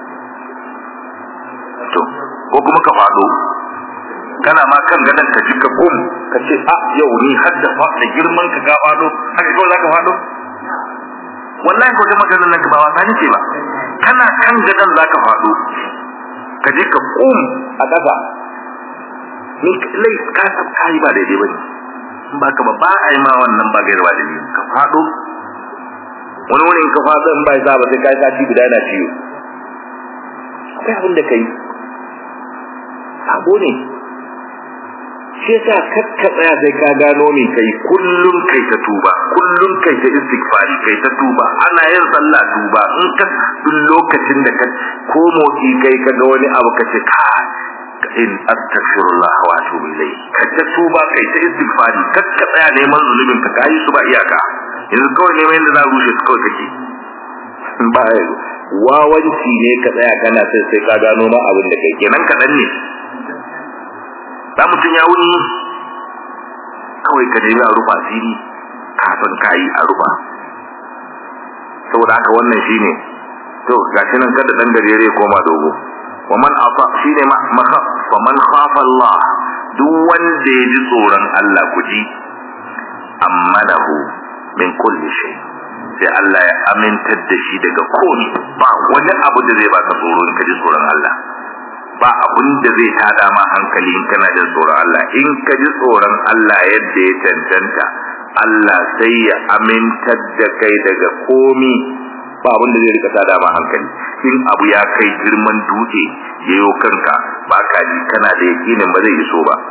to ko kuma ka fado kana ma kan gadan ka ji ka gum ka ce a yau ni har da fa da girman ka ga fado haka kawai zaka fado wallahi ko da maganar nan ka ba wasa ne ce ba kana kan gadan zaka fado ka je ka kum a ƙasa ni lai ka ka yi ba daidai bane in ba ka ba ba a yi ma wannan ba gaira ba daidai ka fado wani wani in ka fado in ba ya ba sai ka yi sati guda yana ciwo akwai abin da ka yi sabo ne shi yasa kakka tsaya sai ka gano me kai kullum kai ta tuba kullum kai ta istighfari kai ta tuba ana yin sallah tuba in ka duk lokacin da ka ko motsi kai ka ga wani abu ka ce ka in astaghfirullah wa atubu ilayhi ka ta tuba kai ta istighfari kakka tsaya neman zulumin ka kai su ba iyaka yanzu kawai neman yadda za a rushe su kawai kake ba wawanci ne ka tsaya kana sai sai ka gano ma abin da kai kenan kaɗan ne da mutum ya wuni kawai ka nemi a rufa asiri kafin ka yi a rufa saboda haka wannan shine to gashi nan kada dan gajere koma dogo wa man afa shine ma fa man khafa Allah duk wanda ya ji tsoron Allah kuji amanahu min kulli shay sai Allah ya amintar da shi daga komai ba wani abu da zai baka tsoro in ka ji tsoron Allah ba abun da zai tada ma hankali in kana da tsoron Allah in ka ji tsoron Allah yadda ya tantanta Allah sai ya amintar da kai daga komi ba abin da zai rika tada ma hankali in abu ya kai girman dutse yayo kanka ba ka ji kana da yakinin ba zai iso ba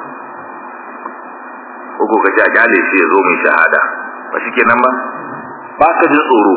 ko ka ji a gale shi ya zo mai shahada ba shi kenan ba ba ka jin tsoro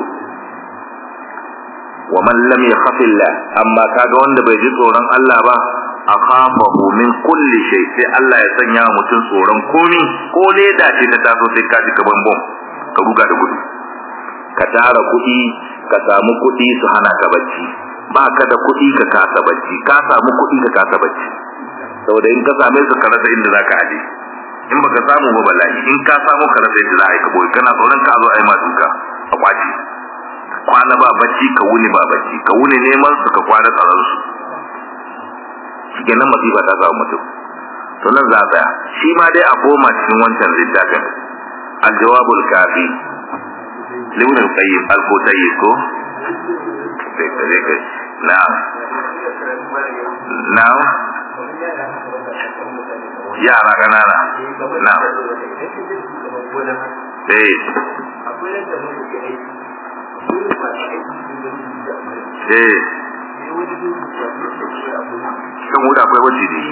wa man lam yakhafillah amma kaga wanda bai ji tsoron Allah ba akhafahu min kulli shay sai Allah ya sanya mutum tsoron komi ko leda ce ta taso sai ka ji kaban bom ka ruga da gudu ka tara kuɗi ka samu kuɗi su hana ka bacci ba ka da kuɗi ka kasa bacci ka samu kuɗi ka kasa bacci saboda in ka same su ka rasa inda zaka aje in baka samu ba bala'i in ka samu ka rasa inda za a yi ka boye kana tsoron ka zo a yi ma duka a kwaci kwana ba bacci ka wuni ba bacci ka wuni neman su ka kwana tsaron su shi nan masifa ta samu mutum to nan za a tsaya shi ma dai a koma cikin wancan littafin aljawabul kafi limin al-qayyim al-qutayyib ko sai ka je kai na'am na'am yara ganana na'am eh eh kan wuta akwai wacce ne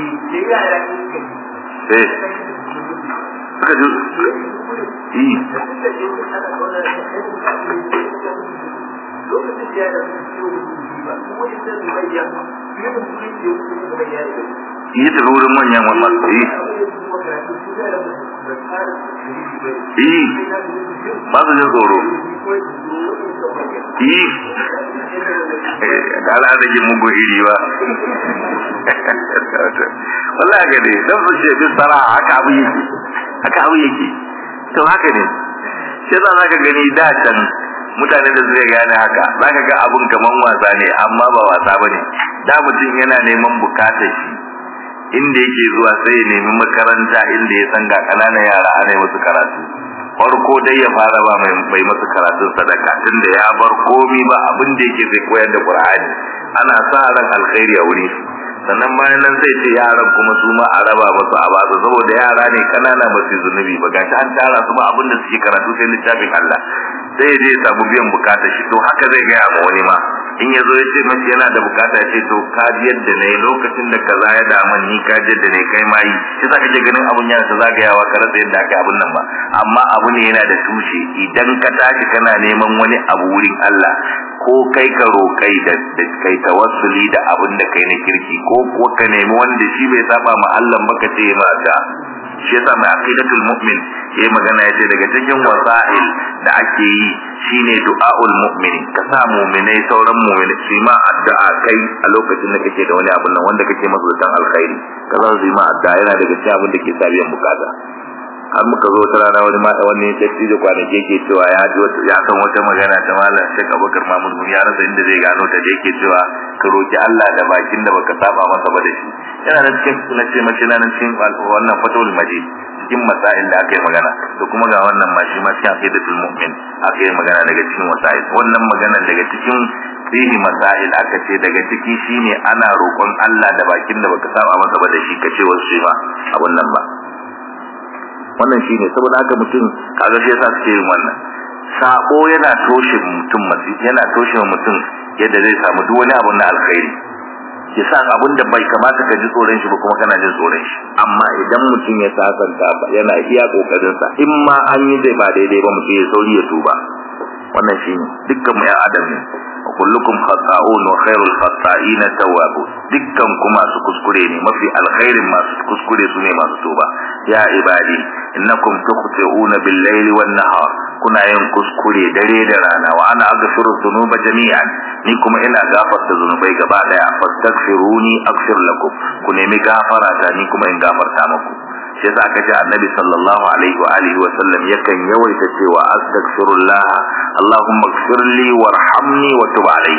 eh aka ji yi yi ta wurin manyan wannan yi yi ba su jin tsoro yi da ala da ke mugu iri ba wallahi ga ne don su ce bin sara haka abu yake haka abu yake to haka ne sai za ka gani da can mutane da suka gane haka za ka ga abun kaman wasa ne amma ba wasa ba ne da mutum yana neman bukatar shi inda yake zuwa sai ya nemi makaranta inda ya san ga ƙananan yara ana yi musu karatu farko dai ya fara ba mai mai masu karatun sadaka tunda ya bar komi ba abin da yake zai koyar da Qur'ani ana sa ran alkhairi a wuri sannan bayan nan sai ce yaran kuma su ma a raba musu a basu saboda yara ne kanana ba su zunubi ba gashi an tara su ba abin da suke karatu sai littafin Allah sai je ya samu biyan bukatar shi to haka zai gaya ma wani ma in ya zo ya ce mace yana da bukata ya ce to ka ji yadda ne lokacin da kaza ya dama ni ka ji yadda ne kai ma yi shi sa kake ganin abun yana ta zagayawa ka rasa yadda aka abun nan ba amma abu ne yana da tushe idan ka tashi kana neman wani abu wurin Allah ko kai ka roƙai da kai tawassuli da abin da kai na kirki ko ko ka nemi wanda shi bai saba ma Allah ba ka ce ma ka shi yasa mai aqidatul mu'min yayi magana yace daga cikin wasa'il da ake yi shine du'aul mu'min ka sa mu'minai sauran mu'minai su ma addu'a kai a lokacin da kake da wani abun nan wanda kake masa dan alkhairi ka za su yi ma addu'a yana daga cikin abin da ke sa biyan bukata har muka zo ta rana wani ma wani tafi da kwanaki yake cewa ya ji wata ya san wata magana ta malam Sheikh Abubakar Mahmud mun ya rasa inda zai gano ta da yake cewa ka roki Allah da bakin da baka saba masa ba da shi yana da cikin na ce mace na cikin wannan fatul majid cikin masail da aka yi magana to kuma ga wannan ma shi ma cikin aqidatul mu'min aka yi magana daga cikin masail wannan magana daga cikin fihi masail aka ce daga ciki shine ana roƙon Allah da bakin da baka saba masa ba da shi kace wasu ba a wannan ba wannan shine saboda haka mutum kaga sai yasa suke yin wannan sabo yana toshe mutum masi yana toshe mutum yadda zai samu duk wani abu na alkhairi yasa abun da bai kamata ka ji tsoron shi ba kuma kana jin tsoron shi amma idan mutum ya sasanta ba yana iya kokarin sa in ma an yi zai ba daidai ba mutum ya sauri ya tuba wannan shine dukkan mu ya adam ne wa kullukum khata'un wa khairul khata'ina tawwabun dukkan ku masu kuskure ne mafi alkhairin masu kuskure su ne masu tuba ya ibadi innakum tukhti'una bil layli wan nahar kuna yin kuskure dare da rana wa ana aghfiru dhunuba jami'an ni kuma ina gafarta zunubai gaba daya fastaghfiruni aghfir lakum ku nemi gafara ta ni kuma in gafarta muku shi yasa aka ce annabi sallallahu alaihi wa alihi wa sallam yakan yawaita cewa astaghfirullah allahumma ighfirli warhamni wa tub alayya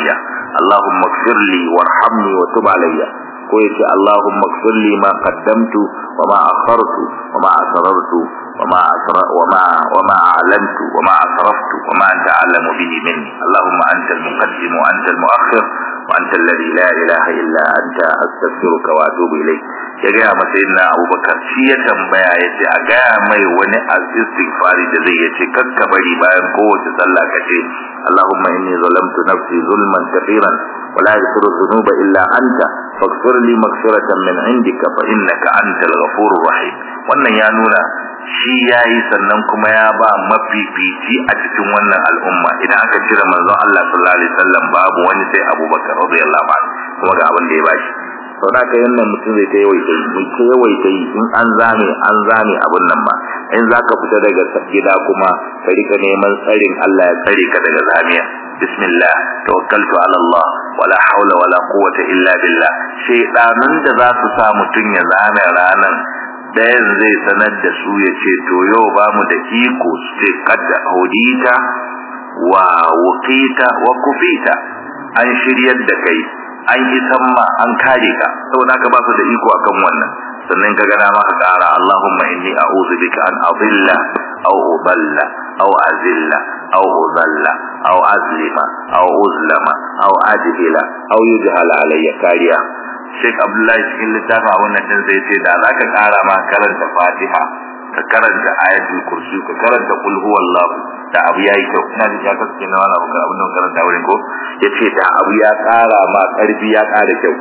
Allahumma ighfir li warhamni wa tub alayya ko yace Allahumma ighfir li ma qaddamtu wa ma akhartu wa ma asrartu wa ma asra wa ma wa ma a'lantu wa ma asraftu wa ma anta a'lamu bihi minni Allahumma anta al-muqaddim wa anta al-mu'akhir wa anta alladhi la ilaha illa anta astaghfiruka wa atubu ilayk ya ga ma sayyidina Abubakar shi ya tambaya yace a ga mai wani istighfari da zai yace kakka bari bayan kowace sallah kace Allahumma inni zalamtu nafsi zulman kathiran ولا يغفر الذنوب إلا أنت فاغفر لي مغفرة من عندك فإنك أنت الغفور الرحيم wannan ya nuna shi yayi sannan kuma ya ba mafifici a cikin wannan al'umma idan aka cire manzon Allah sallallahu alaihi wasallam babu wani sai Abubakar radiyallahu anhu kuma ga abin da ya bashi to da ka yannan mutum zai ta yawaita yi mai ta yawaita yi in an zame an zame abun nan ma in zaka fita daga gida kuma ka rika neman tsarin Allah ya tsare ka daga zamiya bismillah tawakkaltu ala Allah wala haula wala quwwata illa billah shedanun da za su sa mutun ya zame ranan dayan zai sanar da su ya ce to yau ba mu da iko su ce kadda audita wa wuqita wa kufita an shiryar da kai an yi samma an kare ka saboda ka ba su da iko akan wannan sannan ka gana maka ƙara Allahumma inni a'udhu bika an adilla aw udalla aw azilla aw udalla aw azlima aw uzlama aw ajhila aw yujhala alayya kariya Sheikh Abdullahi cikin littafin a wannan din zai ce da zaka ƙara ma karanta Fatiha ka karanta ayatul kursi ka karanta qul huwallahu da abu yayi kyau ina da ya kaske na wani abu abin da karanta wurin ko yace da abu ya ƙara ma ƙarfi ya ƙara kyau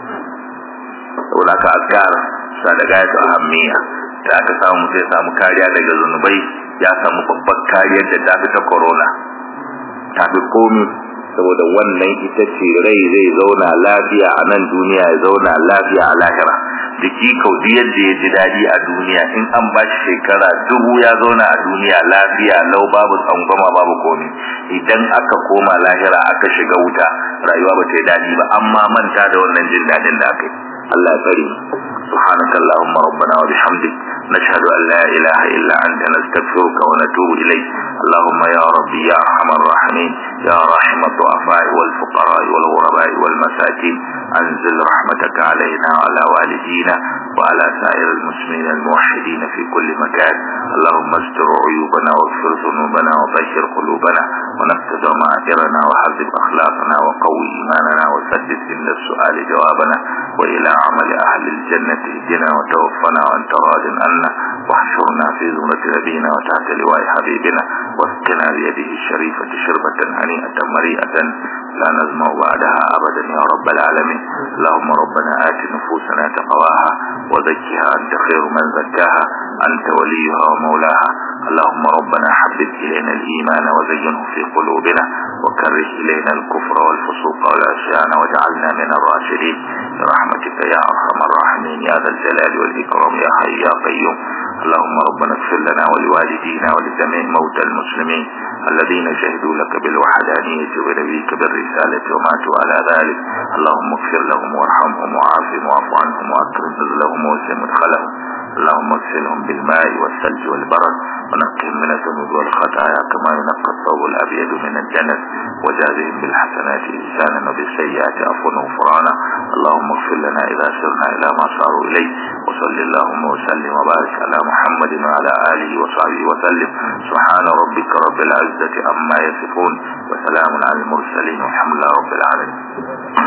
saboda ka azkar sa da gayatu ahammiya da aka samu sai samu kariya daga zunubai ya samu babbar kariyar da ta fi ta corona ta fi komi saboda wannan ita ce rai zai zauna lafiya a nan duniya ya zauna lafiya a lahira jiki kaudi yadda ya ji daɗi a duniya in an ba shi shekara dubu ya zauna a duniya lafiya lau babu tsangwama babu komi idan aka koma lahira aka shiga wuta rayuwa ba ta yi daɗi ba amma manta da wannan jin daɗin da aka yi Allah ya tsare سبحانك اللهم ربنا وبحمدك نشهد أن لا إله إلا أنت نستغفرك ونتوب إليك اللهم يا ربي يا أرحم الراحمين يا راحم الضعفاء والفقراء والغرباء والمساكين أنزل رحمتك علينا وعلى والدينا وعلى سائر المسلمين الموحدين في كل مكان اللهم استر عيوبنا واغفر ذنوبنا وبشر قلوبنا ونفذ معاذرنا وحذب أخلاقنا وقوي إيماننا وسدد عند السؤال جوابنا وإلى عمل أهل الجنة اهدنا وتوفنا وأنت راض عنا واحشرنا في زمرة نبينا وتحت لواء حبيبنا واسقنا بيده الشريفة شربة هنيئة مريئة لا نزمع بعدها أبدا يا رب العالمين اللهم ربنا آت نفوسنا تقواها وزكها أنت خير من زكاها أنت وليها ومولاها اللهم ربنا حبب إلينا الإيمان وزينه في قلوبنا وكره إلينا الكفر والفسوق والعصيان واجعلنا من الراشدين برحمتك يا أرحم الراحمين يا ذا الجلال والإكرام يا حي يا قيوم اللهم ربنا اغفر لنا ولوالدينا ولجميع موتى المسلمين الذين شهدوا لك بالوحدانية ونبيك بالرسالة وماتوا على ذلك اللهم اغفر لهم وارحمهم وعافهم واعف عنهم واكرم نزلهم ووسع مدخلهم اللهم اغسلهم بالماء والثلج والبرد ونقهم من الذنوب والخطايا كما ينقى الثوب الابيض من الجنس وجازهم بالحسنات انسانا وبالسيئات عفوا وغفرانا اللهم اغفر لنا اذا سرنا الى ما صاروا اليه وصل اللهم وسلم وبارك على محمد وعلى اله وصحبه وسلم سبحان ربك رب العزه عما يصفون وسلام على المرسلين والحمد لله رب العالمين